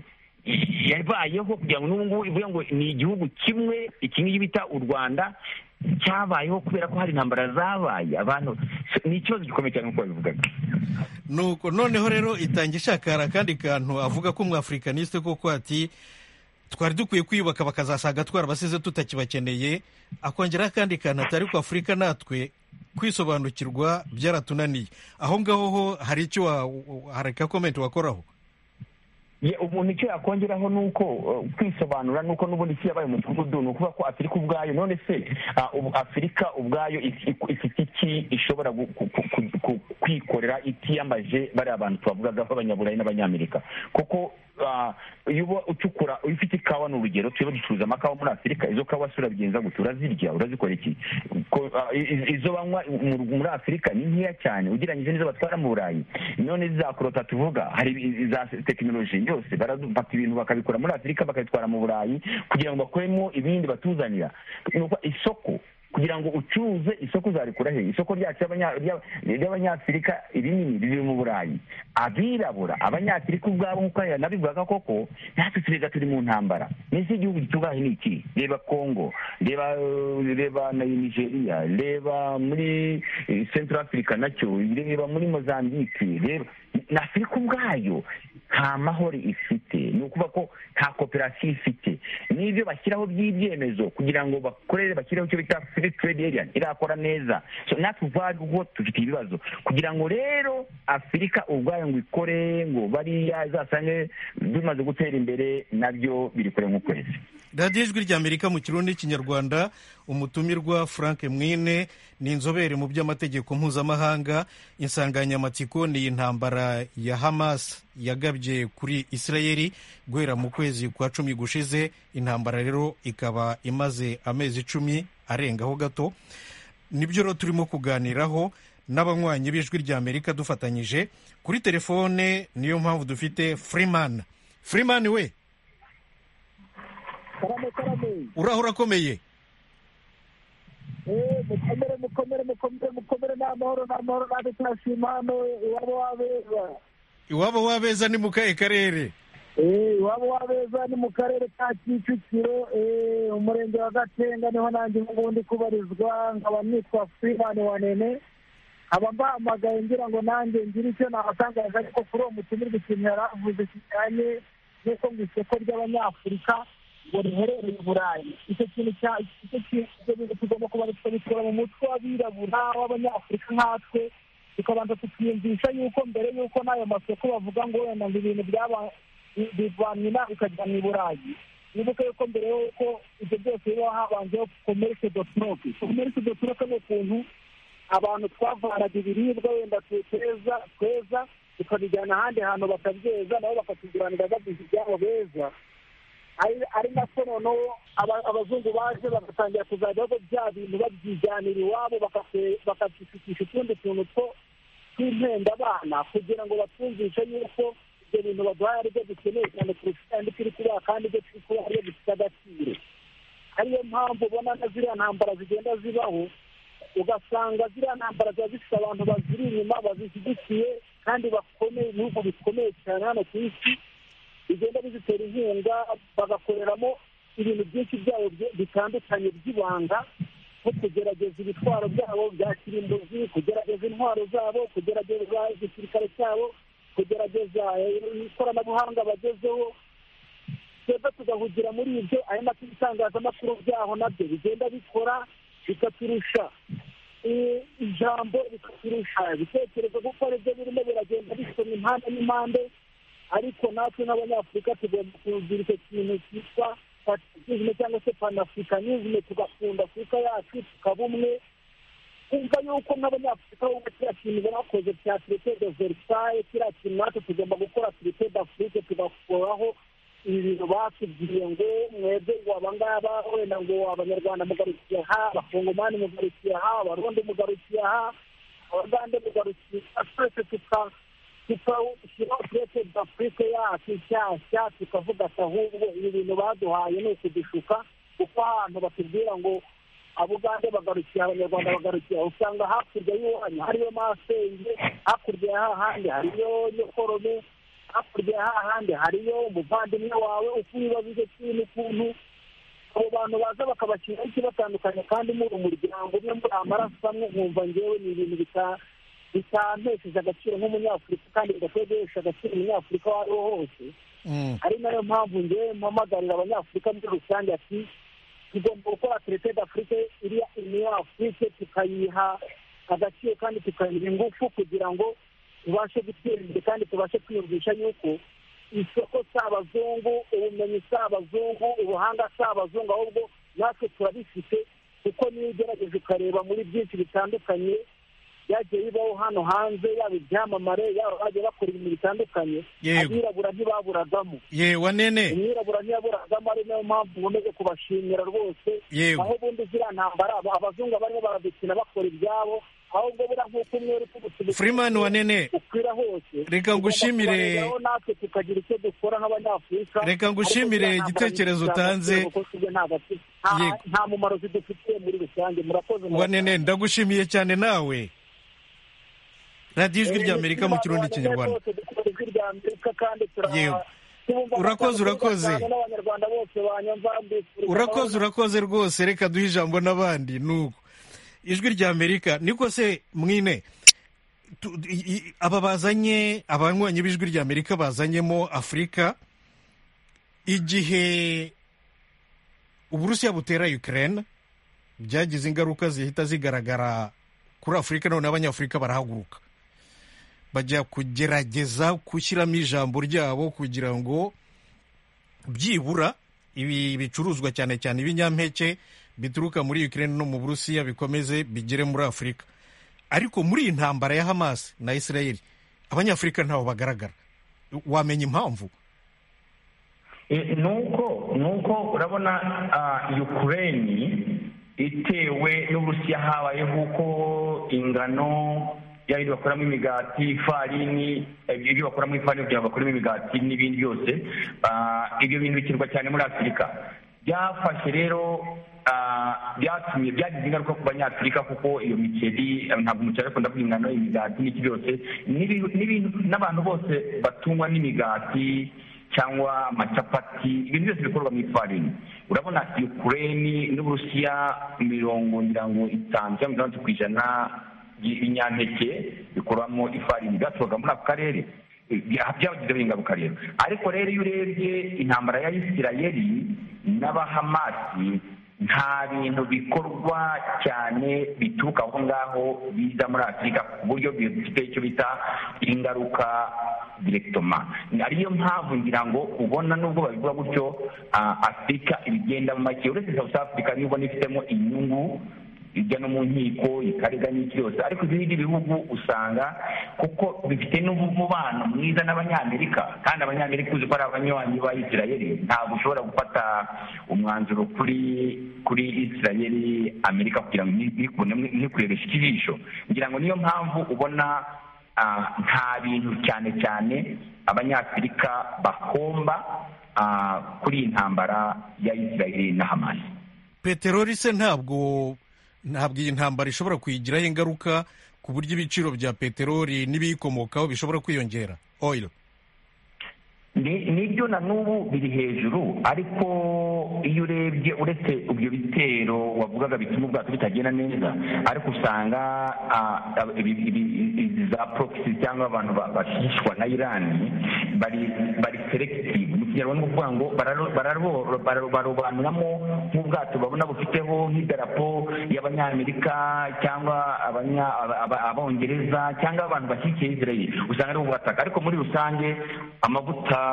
[SPEAKER 4] yabayeho kugira ngo n'ubu ngubu ivuga ngo ni igihugu kimwe iki ngiki bita u rwanda cyabayeho kubera ko hari intambara zabaye abantu so, ni ikibazo gikomeye cyane nk'uko babivugaga
[SPEAKER 1] nuko noneho rero itanga ishakara akandi kantu avuga ko umwafurikaniste koko ati twari dukwiye kwiyubaka bakazasaga twarabasize tutakibakeneye akongeraho akandi kantu atari ku afurika natwe kwisobanukirwa byaratunaniye aho ngaho ho hari icyo wa- hari ka komenti wakoraho
[SPEAKER 4] Ye, umuntu icyo yakongeraho ni uko uh, kwisobanura ni uko n'ubundi isi yabaye umudugudu ni ukuvuga ko afurika ubwayo none se ah, ubu afurika ubwayo if- if- ifite iki ishobora gu- ku- ku- ku- ku- kwikorera itiyambaje bariya bantu tubavugaga b'abanyaburayi n'abanyamerika kuko ah, iyo uba ucukura iyo ufite ikawa ni urugero turimo ducuruza amakawa muri afurika izo kawa si urabigenza gute urazirya urazikora iki Ko- ah, i- i- izo banywa mu- muri afurika ni nkeya cyane ugereranyije n'izo batwara mu burayi none za korota tuvuga hari i- za tekinoloji yose barafata ibintu bakabikora muri afurika bakabitwara mu burayi kugira ngo bakoremo ibindi batuzanira Ni ukuvuga isoko kugira ngo ucuruze isoko uzarikura he isoko ryacu ry'abanya- rya- ry'abanyafurika ibinini riri mu burayi abirabura abanyafurika ubwabo nk'uko aya nabivugaga koko natwe turega turi mu ntambara mbese igihugu gitubahe ni iki reba kongo reba eh, reba na nigeria reba muri eh, central africa nacyo reba muri mozambique reba na afurika ubwayo nta mahoro ifite ni ukuvuga ko nta koperasiyo ifite n'ibyo bashyiraho by'ibyemezo kugira ngo bakorere bashyireho icyo bita free trade area irakora neza so natwe ubwacu ubwo dufite ibibazo kugira ngo rero afurika ubwayo ngo ikore ngo bariya izasange bimaze gutera imbere nabyo biri kure nk'ukwezi
[SPEAKER 1] radiyo ijwi ry'amerika mu kirundi n'ikinyarwanda umutumirwa frank mwine ni inzobere mu by'amategeko mpuzamahanga insanganyamatsiko ni intambara ya hamas yagabye kuri israel guhera mu kwezi kwa cumi gushize intambara rero ikaba imaze amezi icumi arengaho gato nibyo rero turimo kuganiraho n'abanywanyi b'ijwi ry'amerika dufatanyije kuri telefone niyo mpamvu dufite freeman freeman we
[SPEAKER 8] karame karame
[SPEAKER 1] uraho urakomeye
[SPEAKER 8] eee mukomere mukomere mukomere mukomere ni amahoro ni amahoro natwe turashima hano iwabo wabeza
[SPEAKER 1] iwabo wabeza ni mu kahe karere
[SPEAKER 8] eee iwabo wabeza ni mu karere ka kicukiro eee umurenge wa gatenga niho nanjye ubundi kubarizwa nkaba nitwa freeman wa nene nkaba mbahamagaye ngira ngo nanjye ngire icyo nabatangaza ariko kuri uwo mutumirwa ikintu yari avuze kijyanye n'uko ngo isoko ry'abanyafurika ngo riherereye i burayi icyo kintu cya icyo kintu ibyo bintu tugomba kuba tubikura mu mutwe w'abirabura w'abanyafurika nkatwe tukabanza tukiyumvisha yuko mbere y'uko n'ayo masoko bavuga ngo wenda ngo ibintu byaba bivanywe inaha bikajya mu burayi wibuke yuko mbere y'uko ibyo byose biba habanzeho komerisi dotiroke komerisi dotiroke ni ukuntu abantu twavanaga ibiribwa wenda tuteza tweza tukabijyana ahandi hantu bakabyeza nabo bakatuguranira bagize ibyabo beza ari ari nako noneho aba- abazungu baje bagatangira kuzajya aho bya bintu babyijyanira iwabo bakate- bakabifatisha utundi tuntu two tw'impenda abana kugira ngo batwumvishe yuko ibyo bintu baduhaye ari byo dukeneye cyane kurusha kandi turi kubaha kandi ibyo turi kubaha ari byo bifite agaciro ariyo mpamvu ubona na ziriya ntambara zigenda zibaho ugasanga ziriya ntambara ziba zifite abantu baziri inyuma bazishyigikiye kandi bakomeye ibihugu bikomeye cyane hano ku isi bigenda bizitera inkunga bagakoreramo ibintu byinshi byabo bye- bitandukanye by'ibanga nko kugerageza ibitwaro byabo bya kirimbuzi kugerageza intwaro zabo kugerageza igisirikare cyabo kugerageza eh, ikoranabuhanga bagezeho twebwe tugahugira muri ibyo ari nako ibitangazamakuru byaho nabyo bigenda bikora bikaturusha eh, ijambo bikaturusha ibitekerezo kuko aribyo birimo biragenda bisoma impande n'impande ariko natwe n'abanyafurika tugomba kugira icyo kintu cyitwa patriotisme cyangwa se panafricanisme tugakunda afurika yacu tukaba umwe kumva yuko nk'abanyafurika bumva kiriya kintu bakoze cya traité de versailles kiriya kintu natwe tugomba gukora traité d'afrique tugakoraho ibi bintu batubwiye ngo mwebwe ngo abangaba wenda ngo abanyarwanda mugarukiye aha abakongomani mugarukiye aha abarundi mugarukiye aha abagande mugarukira twese tuka tukawushyiraho turete afurika yacu nshyashya tukavuga ati ahubwo ibi bintu baduhaye ni ukudushuka kuko ahantu batubwira ngo abugande bagarukira abanyarwanda bagarukira usanga hakurya y'iwanyu hariyo masenge hakurya ya hahandi hariyo nyokorome hakurya ya hahandi hariyo umuvandimwe wawe uko ibibazo ibyo kintu ukuntu abo bantu baza bakabashyiraho ikibatandukanya kandi muri umuryango umwe muri amaraso amwe nkumva ngewe ni ibintu bita- bitantesheje agaciro nk'umunyafurika kandi bidakwiye guhesha agaciro umunyafurika uwo ari we hose
[SPEAKER 1] Mm.
[SPEAKER 8] ari nayo mpamvu ngewe mpamagarira abanyafurika muri rusange ati tugomba gukora turete d'afurike iriya iniyo afurike tukayiha agaciro kandi tukayiha ingufu kugira ngo tubashe gutera imbere kandi tubashe kwiyumvisha yuko isoko si abazungu ubumenyi si abazungu ubuhanga si abazungu ahubwo natwe turabifite kuko niyo ugerageje ukareba muri byinshi bitandukanye byagiye bibaho hano hanze yaba ibyamamare yaba bagiye bakora ibintu bitandukanye
[SPEAKER 1] Yego.
[SPEAKER 8] abirabura ntibaburagamo
[SPEAKER 1] yewe nene
[SPEAKER 8] umwirabura ntiyaburagamo ari nayo mpamvu ubomeje kubashimira rwose
[SPEAKER 1] Yewe.
[SPEAKER 8] aho ubundi ziriya ntambara aba- abazungu barimo baradukina bakora ibyabo ahubwo buriya nk'uko umwe uri kubutubutse
[SPEAKER 1] Freeman Wanene,
[SPEAKER 8] ukwira hose
[SPEAKER 1] reka ngushimire-
[SPEAKER 8] tugomba kubareberaho natwe tukagira icyo dukora nk'abanyafurika
[SPEAKER 1] Reka ngushimire
[SPEAKER 8] Ariko ziriya ntambara
[SPEAKER 1] igitekerezo
[SPEAKER 8] zidufitiye
[SPEAKER 1] utanze.
[SPEAKER 8] agaciro kuko twebwe nta gace- nta-
[SPEAKER 1] Yego.
[SPEAKER 8] nta mumaro zidufitiye muri rusange murakoze
[SPEAKER 1] wanene ndagushimiye cyane nawe radiyo ijwi
[SPEAKER 8] Eh,
[SPEAKER 1] ry'amerika mu kirundi
[SPEAKER 8] Freeman Wanene
[SPEAKER 1] kinyarwanda
[SPEAKER 8] rwose dukunda ijwi ry'Amerika kandi tura-
[SPEAKER 1] Yewe.
[SPEAKER 8] tubumva
[SPEAKER 1] Urakoze,
[SPEAKER 8] amatako
[SPEAKER 1] urakoze.
[SPEAKER 8] cyane n'abanyarwanda bose banyumva mbifuriza
[SPEAKER 1] urakoze
[SPEAKER 8] amahoro.
[SPEAKER 1] urakoze rwose reka duhe ijambo n'abandi nuko ijwi ry'amerika niko se mwine Tu- i- i- aba bazanye abanywanyi b'ijwi ry'amerika bazanyemo afurika igihe uburusiya butera ukraine byagize ingaruka zihita zigaragara kuri afurika noneho abanyafurika barahaguruka bajya kugerageza gushyiramo ijambo ryabo kugira ngo byibura ibi bicuruzwa cyane cyane ibinyampeke bituruka muri Ukraine no mu Burusiya bikomeze bigere muri Afurika ariko muri iyi ntambara ya Hamas na Israel abanyafurika ntaho bagaragara wamenya impamvu
[SPEAKER 4] Eh, nuko nuko urabona ah, Ukraine itewe n'Uburusiya habayeho uko ingano yaba ibyo bakoramo imigati ifarini ibyo ibyo bakoramo ifarini kugira ngo bakoremo imigati n'ibindi byose ah, ibyo bintu bikenerwa cyane muri afurika byafashe rero ah, byatumye byagize ingaruka ku banyafurika kuko iyo mikeri eh, ntabwo umuceri akunda kurya ingano imigati n'iki byose n'ibi- n'ibintu n'abantu bose batungwa n'imigati cyangwa amacapati ibintu byose bikorwa mu ifarini urabona ukraine n'uburusiya mirongo ngira ngo itanu cyangwa mirongo itandatu ku ijana y'ibinyampeke bikorwamo ifarini byaturuka muri ako karere Bya- byabagizeho ingaruka rero ariko rero iyo urebye intambara ya isirayeli n'abahamasi nta bintu bikorwa cyane bituruka aho ngaho biza muri afurika ku buryo bifite icyo bita ingaruka direkitoma ariyo mpamvu ngira ngo ubona nubwo babivuga gutyo ah, afurika ibigenda mu make uretse south africa niyo ubona ifitemo inyungu ijya no mu nkiko ikarega n'iki yose ariko ibindi bihugu usanga kuko bifite n'umubano mwiza n'abanyamerika kandi abanyamerika uzi ko ari abanywanyi ba isirayeli ntabwo ushobora gufata umwanzuro kuri kuri isirayeli amerika kugira ngo ntikurebeshe ikijisho ngira ngo niyo mpamvu ubona ah, nta bintu cyane cyane abanyafurika bahomba ah, kuri iyi ntambara ya isirayeli na hamasi
[SPEAKER 1] peteroli se ntabwo ntabwo iyi ntambara ishobora kuyigiraho ingaruka ku buryo ibiciro bya peteroli n'ibiyikomokaho bishobora kwiyongera oil
[SPEAKER 4] Ni- nibyo na n'ubu biri hejuru ariko iyo urebye uretse ibyo bitero wavugaga bituma ubwato bitagenda neza ariko usanga ah, ab- ibi- ibi- izi za proxy cyangwa abantu ba- bashishwa na irani bari bari selective mu kinyarwanda ni ukuvuga ngo bararo- bararo- bararo- barobanuramo nk'ubwato babona bufiteho nk'idarapo y'abanyamerika cyangwa abanya- aba- aba- abongereza cyangwa abantu bashyigikiye israel usanga ari ubutaka ariko muri rusange amavuta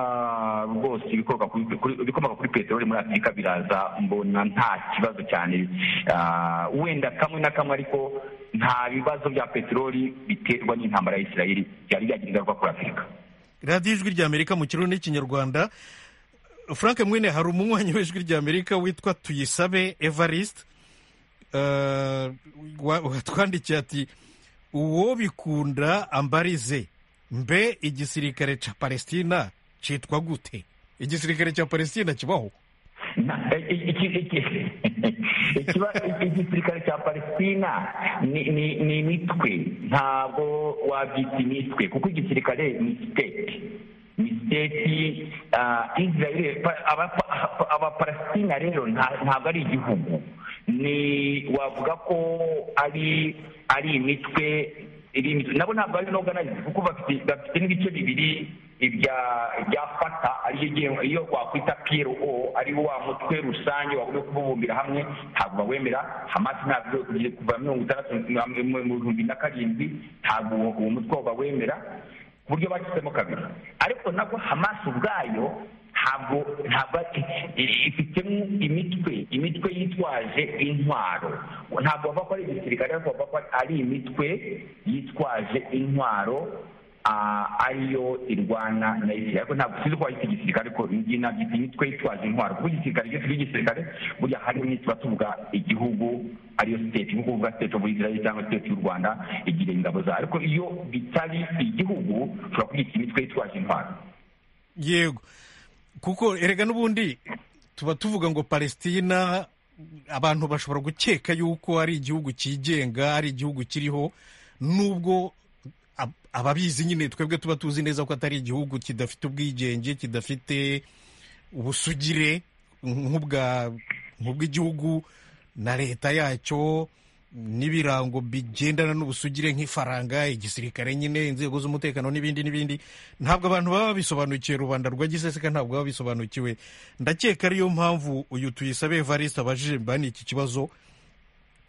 [SPEAKER 4] rwose ibikomoka kuri- kuri- ibikomoka kuri peteroli muri afurika biraza mbona nta kibazo cyane Ah, wenda kamwe na kamwe ariko nta bibazo bya peteroli biterwa n'intambara ya israel byari byagira ingaruka kuri afurika
[SPEAKER 1] radiyo ijwi ry'amerika mu kirundi n'ikinyarwanda frank mwene hari umunywanyi w'ijwi ry'amerika witwa tuyisabe evariste watwandikiye ati uwo bikunda ambarize mbe igisirikare cya palestina cyitwa gute igisirikare cya palestina kibaho
[SPEAKER 4] Na- iki- iki- iki- ikiba- igisirikare cya palestina ni ni- ni imitwe ntabwo wabyita imitwe kuko igisirikare ni siteti ni siteti ah, israel pa- aba- pa- abapalestina rero nta- ntabwo ari igihugu ni wavuga ko ari ari imitwe iri imitwe nabo ntabwo ari inoganarizi kuko bafite bafite n'ibice bibiri ibya ibya fata ariyo igenwe- iyo wakwita piyero o ari wa mutwe rusange wagombye kububumbira hamwe ntabwo bawemera hamasi ntabwo ugiye kuva mirongo itandatu na- mu mu bihumbi na karindwi ntabwo uwo uwo mutwe bawemera ku buryo bagisemo kabiri ariko nabwo hamasi ubwayo ntabwo ntabwo i- ifitemo imitwe imitwe yitwaje intwaro ntabwo bava ko ari igisirikare ariko bava ko ari imitwe yitwaje intwaro ah, ariyo irwana na israel ariko ntabwo sinzi ko wayita igisirikare ariko iyi nabyita imitwe yitwaje intwaro kuko igisirikare iyo tuvuga igisirikare burya harimo nituba tuvuga igihugu ariyo siteti nko kuvuga siteti ofu israel cyangwa siteti y'u rwanda igira ingabo zayo ariko iyo bitari igihugu ushobora kuyita imitwe yitwaje intwaro
[SPEAKER 1] yego kuko erega n'ubundi tuba tuvuga ngo palestina abantu bashobora gukeka yuko ari igihugu cyigenga ari igihugu kiriho nubwo ab- ababizi nyine twebwe tuba tuzi neza ko atari igihugu kidafite ubwigenge kidafite ubusugire nk'ubwa nk'ubw'igihugu na leta yacyo n'ibirango bigendana n'ubusugire nk'ifaranga igisirikare nyine inzego z'umutekano n'ibindi n'ibindi ntabwo abantu baba babisobanukiwe rubanda rwa giseseka ntabwo baba babisobanukiwe ndakeka ariyo mpamvu uyu tuyisabe evariste abajije mbani iki kibazo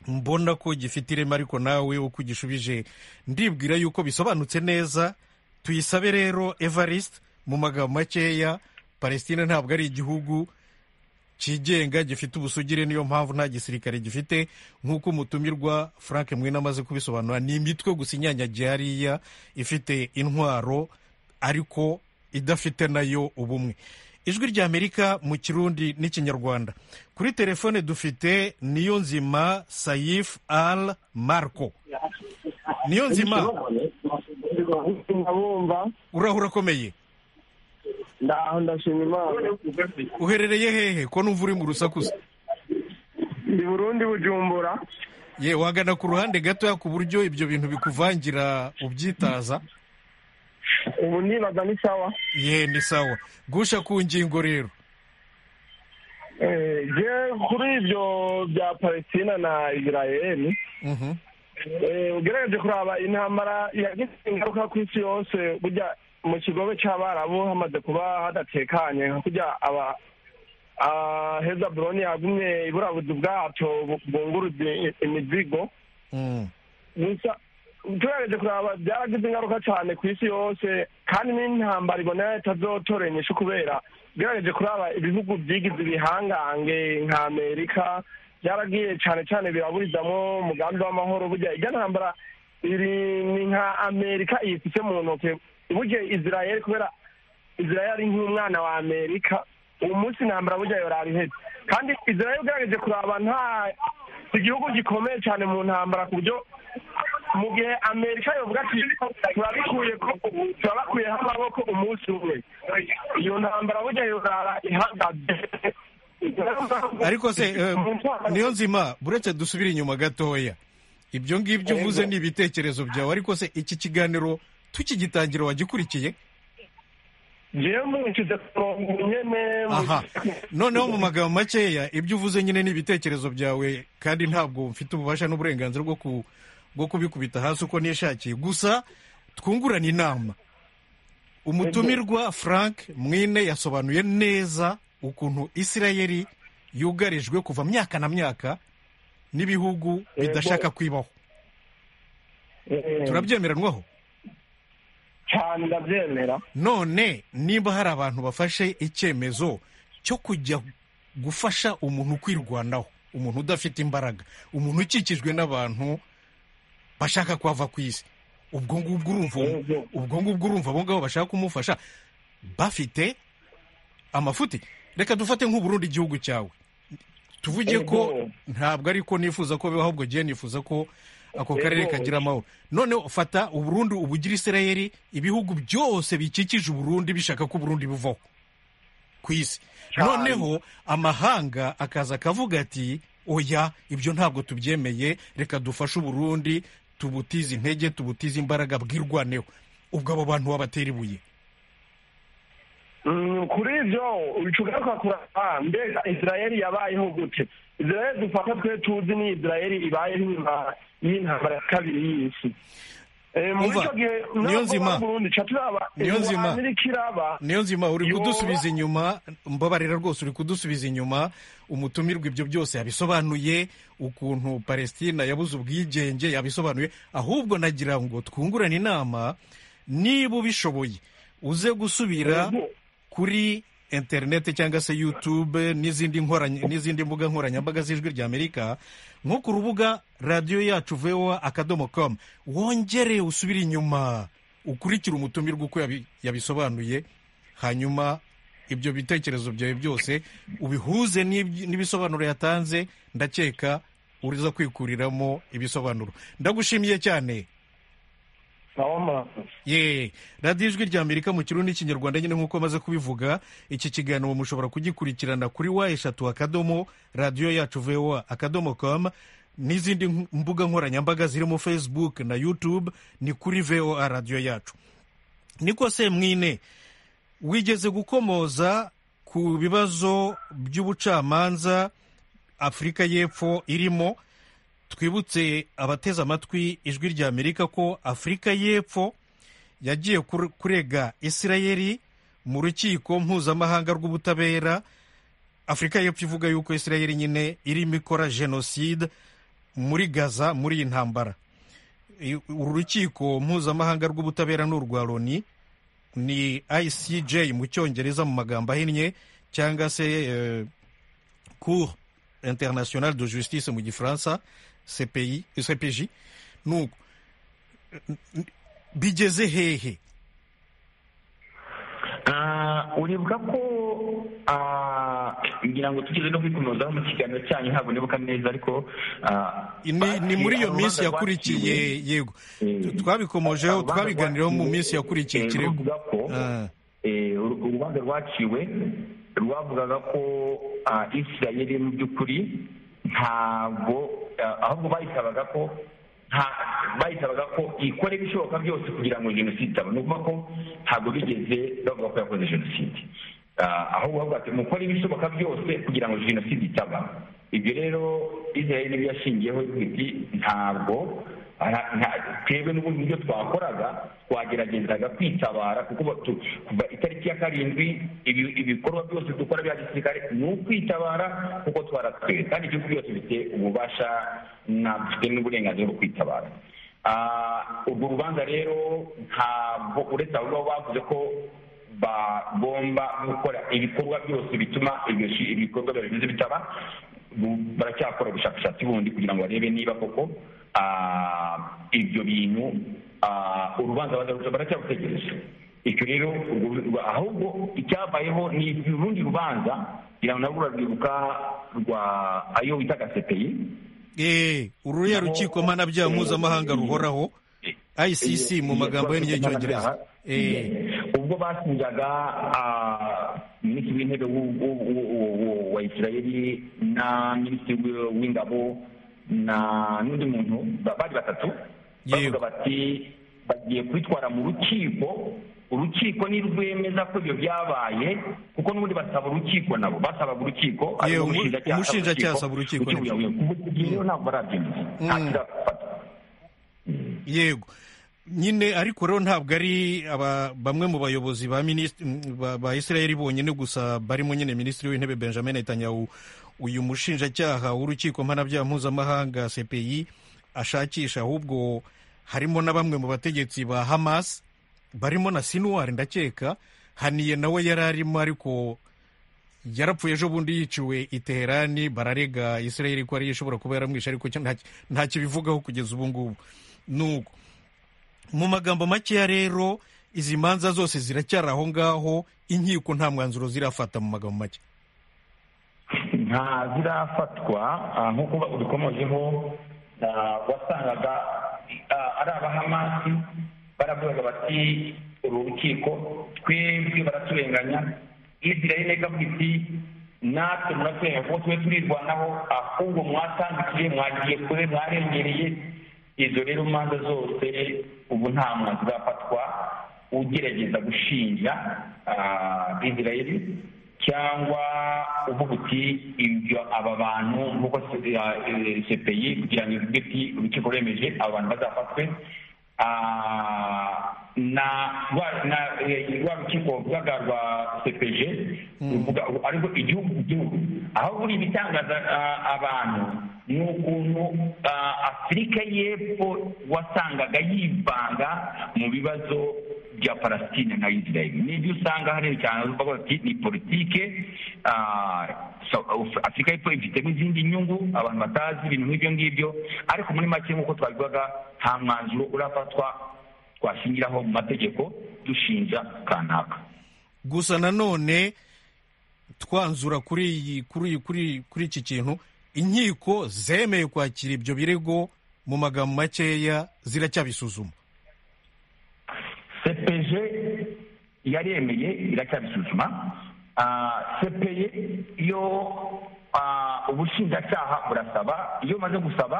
[SPEAKER 1] mbona ko gifite ireme ariko nawe uko ugishubije ndibwira yuko bisobanutse neza tuyisabe rero evariste mu magambo makeya palestina ntabwo ari igihugu cyigenga gifite ubusugire niyo mpamvu nta gisirikare gifite nk'uko umutumirwa frank mwene amaze kubisobanura ni imitwe gusa inyanyagiye hariya ifite intwaro ariko idafite nayo ubumwe ijwi ry'amerika mu kirundi n'ikinyarwanda kuri telefone dufite niyo nzima sayif al marco niyo nzima
[SPEAKER 9] ndabumva
[SPEAKER 1] urahura akomeye
[SPEAKER 9] ndaho ndashima imana
[SPEAKER 1] uherereye hehe ko numva uri mu rusakuza
[SPEAKER 9] ndi burundi bujumbura
[SPEAKER 1] ye wagana ku ruhande gatoya ku buryo ibyo bintu bikuvangira ubyitaza
[SPEAKER 9] ubu nibaga ni sawa
[SPEAKER 1] ye ni sawa gusha ku ngingo rero
[SPEAKER 9] Eh, je kuri ibyo bya palestina na israeli
[SPEAKER 1] Mhm.
[SPEAKER 9] Eh, ugerageje kuraba intambara yagize ingaruka ku isi yose burya mu kigobe cy'abarabu hamaze kuba hadatekanye nka kurya aba ah, heza buroni yagumye iburabuzi bwato bu- bwunguruza i- imizigo
[SPEAKER 1] Mm.
[SPEAKER 9] gusa tugerageje kuraba byaragize ingaruka cyane ku isi yose kandi n'intambara ibonera itazotora inyishu kubera ugerageje kuraba ibihugu byigize ibihangange nka amerika byaragiye cyane cyane biraburizamo umugambi w'amahoro burya ijya ntambara iri ni nka amerika iyifite mu ntoki burya israel kubera israel ari nk'umwana wa amerika uwo munsi intambara burya yorari ihetse kandi israel ugerageje kuraba nta igihugu gikomeye cyane mu ntambara ku buryo mu gihe amerika yovuga ati turabikuye ko turabakuyeho amaboko umunsi umwe iyo ntambara burya yorara ihagaze
[SPEAKER 1] ariko se eh,
[SPEAKER 9] Mu ntambara-
[SPEAKER 1] niyo nzima buretse dusubire inyuma gatoya ibyo ngibyo uvuze ni ibitekerezo byawe ariko se iki kiganiro tukigitangira wagikurikiye
[SPEAKER 9] jewe mwinjize ku murongo nyene
[SPEAKER 1] aha noneho mu magambo makeya ibyo uvuze nyine ni ibitekerezo byawe kandi ntabwo mfite ububasha n'uburenganzira bwo ku- bwo kubikubita hasi uko nishakiye gusa twungurane inama umutumirwa frank mwine yasobanuye neza ukuntu isirayeli yugarijwe kuva myaka na myaka n'ibihugu bidashaka kwibaho
[SPEAKER 9] Eh,
[SPEAKER 1] turabyemeranwaho
[SPEAKER 9] cyane ndabyemera
[SPEAKER 1] none niba hari abantu bafashe icyemezo cyo kujya gufasha umuntu kwirwanaho umuntu udafite imbaraga umuntu ukikijwe n'abantu bashaka kuhava ku isi ubwo ngubwo urumva ubwo ngubwo urumva abo ngabo bashaka kumufasha bafite amafuti reka dufate nk'uburundi igihugu cyawe tuvuge ko ntabwo ariko nifuza ko bibaho ahubwo ngiye nifuza ko ako karere kagira amahoro noneho fata uburundi ubugira isirayeri ibihugu byose bikikije uburundi bishaka ko uburundi buvaho ku isi noneho amahanga akaza akavuga ati oya ibyo ntabwo tubyemeye reka dufashe uburundi tubutize intege tubutize imbaraga bwirwaneho ubwo abo bantu wabatera ibuye
[SPEAKER 9] Mm, kuri ivyo ucugaruka kuraba mbega isirayeli yabayeho gute isirayeli dufata twe tuzi ni isirayeli ibayeho inyuma y'intambara ya kabiri y'isi Eh, muri
[SPEAKER 1] Umva,
[SPEAKER 9] ico gihe
[SPEAKER 1] Niyonzima. Niyonzima.
[SPEAKER 9] niyonzimairaba
[SPEAKER 1] niyo nzima uri
[SPEAKER 9] Yo.
[SPEAKER 1] kudusubiza inyuma mbabarira rwose uri kudusubiza inyuma umutumirwa ibyo byose yabisobanuye ukuntu palestina yabuze ubwigenge yabisobanuye ahubwo nagira ngo twungurane inama niba ubishoboye uze gusubira kuri interineti cyangwa se yutube n'izindi nkoranya- n'izindi mbuga nkoranyambaga z'ijwi rya amerika nko ku rubuga radiyo yacu voa akadomo komu wongere usubire inyuma ukurikire umutumirwa uko yabi- yabisobanuye hanyuma ibyo bitekerezo byawe byose ubihuze n'ibyi- n'ibisobanuro yatanze ndakeka uriza kwikuriramo ibisobanuro ndagushimiye cyane ye radiyo ijwi rya amerika mu kirundi n'ikinyarwanda nyine nk'uko maze kubivuga iki kiganiro mushobora kugikurikirana kuri wa eshatu akadomo radiyo yacu voa akadomo com n'izindi nk- mbuga nkoranyambaga zirimo facebook na youtube ni kuri voa radiyo yacu niko semwine wigeze gukomoza ku bibazo by'ubucamanza afurika y'epfo irimo twibutse abateze amatwi ijwi rya amerika ko afurika y'epfo yagiye kur- kurega isirayeli mu rukiko mpuzamahanga rw'ubutabera afurika y'epfo ivuga yuko isirayeli nyine irimo ikora jenoside muri gaza muri iyi ntambara I- uru rukiko mpuzamahanga rw'ubutabera ni urwa loni ni icj mu cyongereza mu magambo ahinnye cyangwa se eh, cour internationale de justice mu gifaransa cpi cpj nuko bigeze hehe
[SPEAKER 4] Ah, uribuka ko ah, ngira ngo tugeze no kwikomozaho mu kiganiro cyanyu haboneka neza ariko ah,
[SPEAKER 1] ni, ni muri iyo minsi
[SPEAKER 4] urubanza
[SPEAKER 1] yakurikiye
[SPEAKER 4] rwaciwe,
[SPEAKER 1] yego
[SPEAKER 4] eh,
[SPEAKER 1] Tu- twabikomojeho
[SPEAKER 4] urubanza
[SPEAKER 1] twabiganiraho mu
[SPEAKER 4] rwaciwe,
[SPEAKER 1] minsi yakurikiye
[SPEAKER 4] eh,
[SPEAKER 1] ikirego
[SPEAKER 4] ruvuga ko
[SPEAKER 1] Ah.
[SPEAKER 4] eh, uru- urubanza rwaciwe rwavugaga ko ah, isirayeli mu by'ukuri ntabwo ah, ahubwo bayisabaga ko nta- bayisabaga ko ikora ibishoboka byose kugira ngo jenoside itaba ni ukuvuga ko ntabwo bigeze bavuga ko yakoze jenoside Ah, ahubwo bavuga ati mukora ibishoboka byose kugira ngo jenoside itaba ibyo rero israel nibyo yashingiyeho ivuga iti ntabwo ara- nta- twebwe n'ubundi buryo twakoraga twageragezaga kwitabara kuko batu- kuva itariki ya karindwi ibi- ibikorwa byose dukora bya gisirikare ni ukwitabara kuko twaratwewe kandi igihugu byose bifite ububasha na- bifite n'uburenganzira bwo kwitabara Ah, urwo rubanza rero ntabwo uretse abo ngabo bavuze ko bagomba gukora ibikorwa byose bituma ibyo shi- ibikorwa byawe bimeze bitaba bu- baracyakora ubushakashatsi bundi kugira ngo barebe niba koko ah, ibyo bintu ah, urubanza bazaruca baracyabutegereje icyo rero urwo- urwa- ahubwo icyabayeho ni urundi rubanza kugira ngo nabwo urarwibuka rwa ayo bitaga sepeyi
[SPEAKER 1] Eh, uruya
[SPEAKER 4] Naho-
[SPEAKER 1] rukiko mpanabyaha mpuzamahanga
[SPEAKER 4] Eh,
[SPEAKER 1] ruhoraho icc mu magambo
[SPEAKER 4] ye
[SPEAKER 1] ahinnye y'icyongereza Eh,
[SPEAKER 4] ubwo basinjaga ah, minisitiri w'intebe w'u- w'u- w'u- w'u- w'u- wa isirayeli na minisitiri w'i- w'ingabo na n'undi muntu ba- bari batatu
[SPEAKER 1] Yego.
[SPEAKER 4] bavuga bati bagiye kubitwara mu rukiko urukiko nirwemeza ko ibyo byabaye kuko n'ubundi basaba urukiko nabo basabaga urukiko ariko
[SPEAKER 1] Yewe, umu-
[SPEAKER 4] umushinjacyaha
[SPEAKER 1] umushinjacyaha asaba urukiko,
[SPEAKER 4] urukiko
[SPEAKER 1] nibyo.
[SPEAKER 4] rurabuyoboye. Kuva icyo gihe rero ntabwo barabyemeza nta
[SPEAKER 1] Mm.
[SPEAKER 4] kirafata
[SPEAKER 1] yego nyine ariko rero ntabwo ari aba- bamwe mu bayobozi ba minisitiri ba, ba isirayeli bonyine gusa barimo nyine minisitiri w'intebe benjamin netanyahu uyu mushinjacyaha w'urukiko mpanabyaha mpuzamahanga cpi ashakisha ahubwo harimo na bamwe mu bategetsi ba hamas barimo na sinuwari ndakeka haniye nawe yari arimo ariko yarapfuye ejo bundi yiciwe i teherani bararega isirayeli ko ariyo ishobora kuba yaramwishe ariko cyo nta- nta kibivugaho kugeza ubu ngubu nuko mu magambo makeya rero izi manza zose ziracyari aho ngaho inkiko nta mwanzuro zirafata mu magambo make
[SPEAKER 4] nta zirafatwa ah, nk'uko ubikomojeho wasangaga ari abahamasi baravugaga bati uru rukiko twebwe baraturenganya israel ikavuga iti natwe muraturenganya kuko tube turirwanaho ahubwo mwatandukiye mwagiye kure mwarengereye izo rero manza zose ubu nta mwanzuro urafatwa ugerageza gushinja israel cyangwa uvuga uti ibyo aba bantu nk'uko sepeyi kugira ngo ivuge uti urukiko rwemeje aba bantu bazafatwe na rwa rukiko ruvuga rwa sepeje ruvuga ariko igihugu ku gihugu aho buri ibitangaza abantu ni ukuntu afurika y'epfo wasangaga yivanga mu bibazo bya palestine na israel nibyo usanga hariya cyane bavuga bati ni politike afurika y'epfo ifitemo izindi nyungu abantu batazi ibintu nk'ibyo ngibyo ariko muri make nk'uko twabivugaga nta mwanzuro urafatwa twashingiraho mu mategeko dushinja kanaka
[SPEAKER 1] gusa nanone twanzura kuri iki kintu inkiko zemeye kwakira ibyo birego mu magambo makeya ziracyabisuzuma
[SPEAKER 4] sepeje yaremeye iracyabisuzuma sepeye yo ubushinjacyaha burasaba iyo umaze gusaba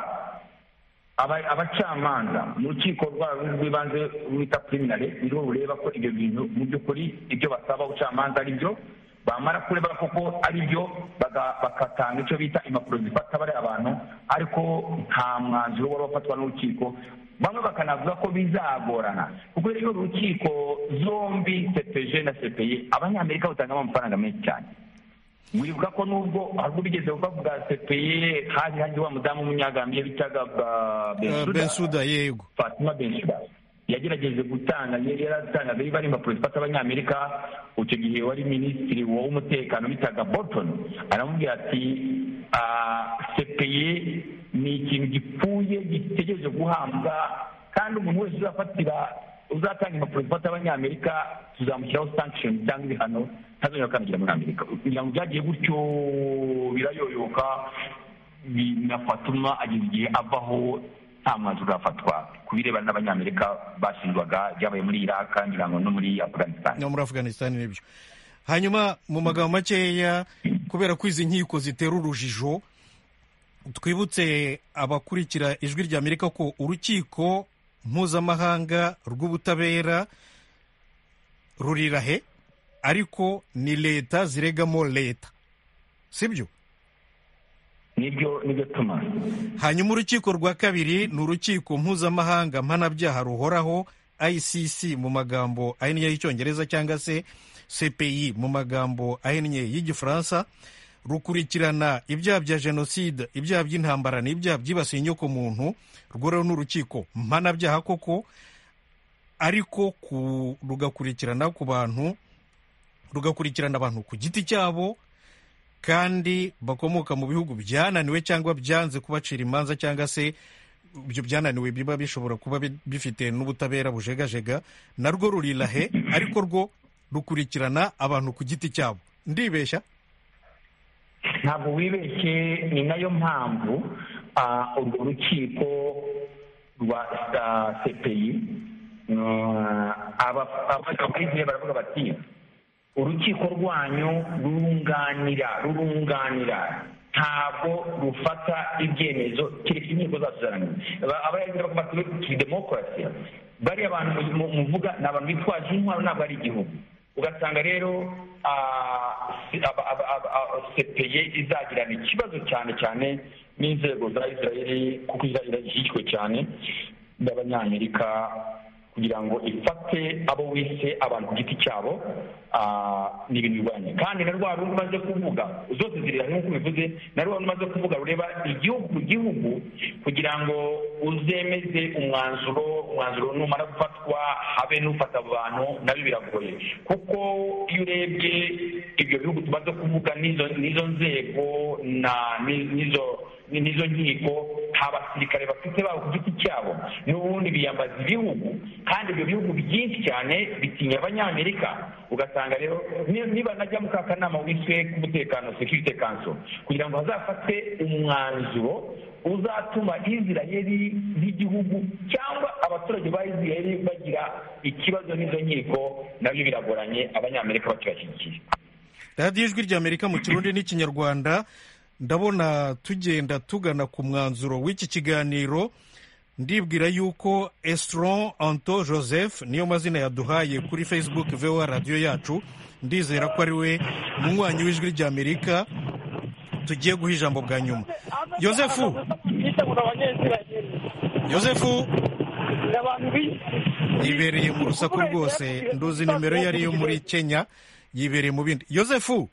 [SPEAKER 4] abacamanza mu rukiko rwabo rw'ibanze rwita priminare niho bureba ko ibyo bintu mu by'ukuri ibyo basaba ubucamanza ari byo bamara kureba koko ari byo bagatanga icyo bita impapuro zifata bariya abantu ariko nta mwanzuro wari wafatwa n'urukiko bamwe bakanavuga ko bizagorana kuko rero urukiko zombi sepeje na sepeye abanyamerika batangamo amafaranga menshi cyane wibuka ko nubwo ahubwo bigeze bavuga sepeye hari hari wa mudamu w'umunyagambye bitaga
[SPEAKER 1] bensuda yego
[SPEAKER 4] fatima bensuda yagerageje gutanga yari yaratanga niba ari impapuro zifata abanyamerika icyo gihe wari minisitiri w'umutekano bitaga bolton aramubwira ati sepeye ni ikintu gipfuye gitegereje guhabwa kandi umuntu wese uzafatira uzatanga impapuro zifata abanyamerika tuzamushyiraho sankishoni cyangwa ibihano ntazongera gukandagira muri amerika kugira ngo byagiye gutyo birayoyoka na fatuma ageza igihe avaho nta mwanzuro urafatwa ku birebana n'abanyamerika bashinjwaga byabaye muri iraka ngira ngo no muri afganisitani
[SPEAKER 1] no muri afganisitani nibyo hanyuma mu magambo makeya kubera ko izi nkiko zitera urujijo twibutse abakurikira ijwi rya amerika ko urukiko mpuzamahanga rw'ubutabera rurirahe ariko ni leta ziregamo leta sibyo
[SPEAKER 4] nibyo nibyo tuma
[SPEAKER 1] hanyuma urukiko rwa kabiri ni urukiko mpuzamahanga mpanabyaha ruhoraho icc mu magambo ahinnye y'icyongereza cyangwa se cpi mu magambo ahinnye y'igifaransa rukurikirana ibyaha bya jenoside ibyaha by'intambara n'ibyaha byibasiye inyoko muntu rworeho n'urukiko mpanabyaha koko ariko rugakurikirana ku bantu rugakurikirana abantu ku giti cyabo kandi bakomoka mu bihugu byananiwe cyangwa byanze kubacira imanza cyangwa se ibyo byananiwe biba bishobora kuba bifite n'ubutabera bujegajega narwo rurirahe ariko rwo rukurikirana abantu ku giti cyabo ndibeshya
[SPEAKER 4] ntabwo wibeshye ni nayo mpamvu urwo rukiko rwa sepeyi abayiziye baravuga bati urukiko rwanyu rurunganira rurunganira ntabwo rufata ibyemezo kereka inkiko zacu zarangiye abayagira bafatiwe kuri demokarasi bariya abantu muvuga ni abantu bitwaje intwaro ntabwo ari igihugu ugasanga rero sepeye izagirana ikibazo cyane cyane n'inzego za israel kuko israel ishyigikwe cyane n'abanyamerika kugira ngo ifate abo wese abantu ku giti cyabo ni ibintu birwanya kandi na rwa rundi umaze kuvuga zose zirira nk'uko ubivuze na rwa rundi umaze kuvuga rureba igihugu ku gihugu kugira ngo uzemeze umwanzuro umwanzuro numara gufatwa habe n'ufata abantu nabyo biragoye kuko iyo urebye ibyo bihugu tumaze kuvuga n'izo nzego n'izo nkiko nta basirikare bafite babo ku giti cyabo n'ubundi biyambaza ibihugu kandi ibyo bihugu byinshi cyane bitinya abanyamerika ugasanga rero ni- niba najya mu ka kanama wiswe k'umutekano security council kugira ngo hazafate umwanzuro uzatuma israheli y'igihugu cyangwa abaturage ba israheli bagira ikibazo n'izo nkiko nabyo biragoranye abanyamerika bakibashyigikiye
[SPEAKER 1] radiyo ijwi ry'amerika mu kirundi n'ikinyarwanda ndabona tugenda tugana ku mwanzuro w'iki kiganiro ndibwira yuko esitron anto joseph niyo mazina yaduhaye kuri facebook voa radiyo yacu ndizera ko ari we munywanyi w'ijwi ry'amerika tugiye guha ijambo bwa nyuma yosefu yosefu yibereye mu rusaku rwose nduzi nimero ye ariyo muri kenya yibereye mu bindi yosefu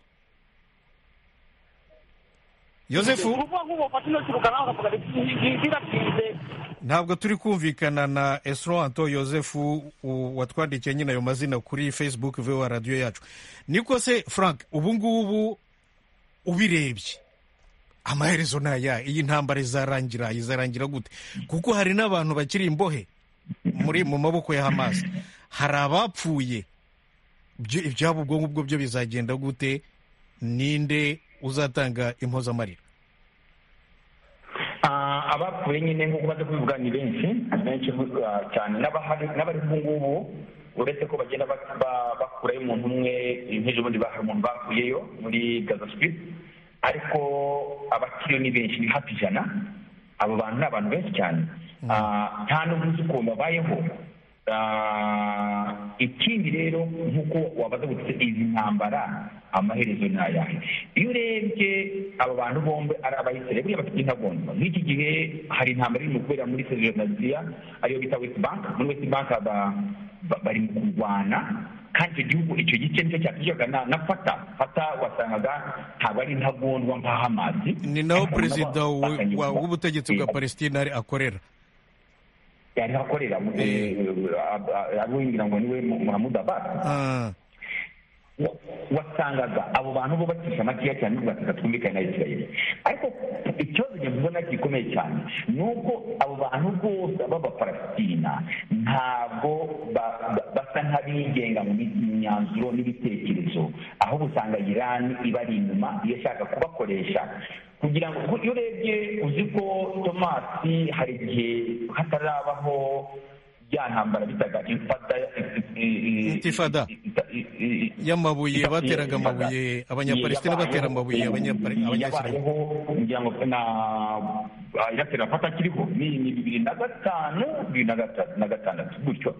[SPEAKER 1] yosefu ntabwo turi kumvikana na esro anto yosefu u- watwandikiye nyine ayo mazina kuri facebook voa radiyo yacu niko se frank ubu ngubu ubirebye amaherezo ni aya iyi ntambara izarangira izarangira gute kuko hari n'abantu bakiri imbohe muri mu maboko ya hamas hari abapfuye Ibyo- ibyabo ubwo ngubwo byo bizagenda gute ninde uzatanga impozamarira
[SPEAKER 4] Ah, abapfuye nyine nk'uko baza kubivuga ni benshi benshi ah, cyane n'abahari n'abari ubu ngubu uretse ko bagenda ba- ba- bakurayo umuntu umwe nk'ejo bundi bahari umuntu bakuyeyo muri gaza strip ariko abakiriyo ni benshi ni hafi ijana abo bantu ni abantu benshi cyane Ah, nta n'ubu uzi ukuntu babayeho Ah, ikindi rero nk'uko wabaza gutse izi ntambara amaherezo ni ayahe iyo urebye aba bantu bombi ari abayisirayeli buriya bafite intagondwa nk'iki gihe hari intambara irimo kubera muri sezeranaziya ariyo bita west bank muri west bank aba- ba- bari mu kurwana kandi icyo gihugu icyo gice nicyo cyatwishyuraga na na fata fata wasangaga ntabwo ari intagondwa nka hamazi
[SPEAKER 1] ni naho
[SPEAKER 4] Ariko
[SPEAKER 1] perezida
[SPEAKER 4] nabo
[SPEAKER 1] wa-
[SPEAKER 4] bakanyurwa.
[SPEAKER 1] wa- w'ubutegetsi bwa
[SPEAKER 4] Eh,
[SPEAKER 1] palestina ari- akorera
[SPEAKER 4] yari akorera ariwe ngira ngo niwe muhamud abasi
[SPEAKER 1] Ah,
[SPEAKER 4] wa- wasangaga abo bantu bo bacisha makeya cyane n'ubwo bataka twumvikane na isirayeli ariko ikibazo njye mbona gikomeye cyane ni uko abo bantu bose b'abapalesitina ntabwo ba- ba- basa nk'abigenga mu mi- myanzuro n'ibitekerezo ahubwo usanga iran ibari inyuma iyo ishaka kubakoresha kugira ngo kuko iyo urebye uzi ko tomasi hari igihe hatarabaho bya ntambara bitaga infata
[SPEAKER 1] Intifada. y'amabuye bateraga amabuye abanyapalestina batera amabuye abanyapare- abanyasiramu
[SPEAKER 4] yabayeho ngira ngo na iratera fata akiriho ni ni bibiri na gatanu bibiri na gata- na gatandatu gutyo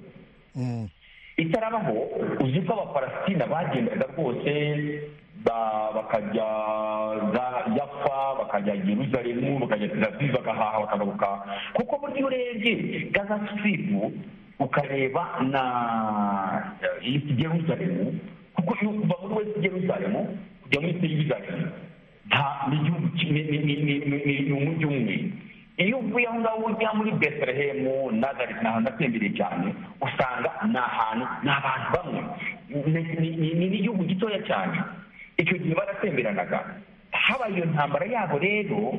[SPEAKER 1] Mm.
[SPEAKER 4] itarabaho uzi ko abapalastina bagendaga rwose ba- bakajya za- yafa bakajya yeruzalemu bakajya telaviv bagahaha bakagaruka kuko burya urebye gaza siripu ukareba na isi jeruzalemu kuko iyo kuva muri wesi jeruzalemu kujya muri isi jeruzalemu nta ni igihugu ki- ni- ni- ni- ni- ni- ni- ni umujyi umwe iyo uvuye aho ngaho ujya muri betelehemu nazari ni ahantu atembereye cyane usanga ni ahantu ni abantu bamwe Ni- ni- ni- ni n'igihugu gitoya cyane icyo gihe baratemberanaga habaye iyo ntambara yabo rero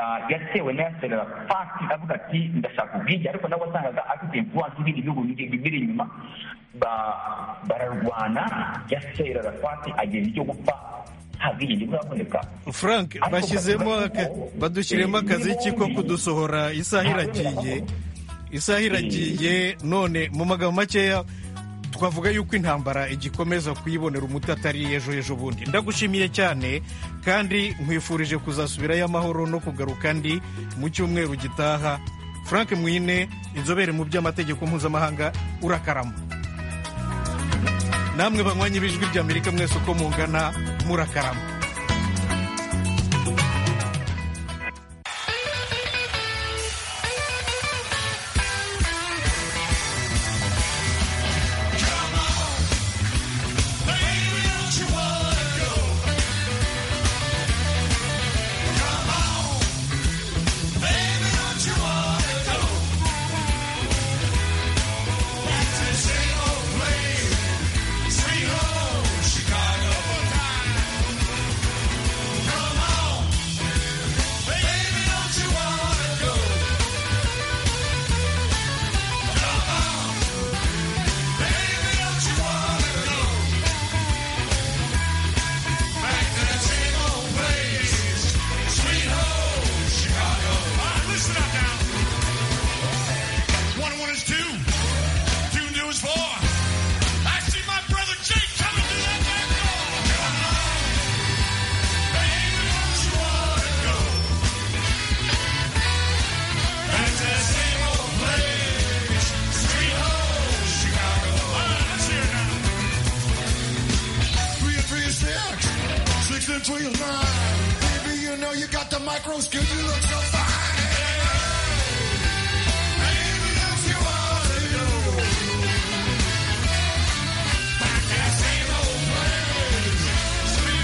[SPEAKER 4] ah, yatewe na yaserera fati avuga ati ndashaka ubwige ariko nawe wasangaga afite influence ibindi bihugu biri biri inyuma ba- bararwana yaserera fati agenda icyo gupfa nta bwigenge buraboneka
[SPEAKER 1] frank bashyizemo aka- badushyiremo akazi ki ko kudusohora isaha iragiye isaha iragiye none mu magambo makeya twavuga yuko intambara igikomeza kuyibonera umuti atari ejo ejo bundi ndagushimiye cyane kandi nkwifurije kuzasubirayo amahoro no kugaruka ndi mu cyumweru gitaha frank mwine inzobere mu by'amategeko mpuzamahanga urakarama namwe banywanyi b'ijwi ry'amerika mwese uko mungana murakarama
[SPEAKER 10] Sweet home, Chicago. into your mind. Baby, you know you got the micro skill. You look so fine.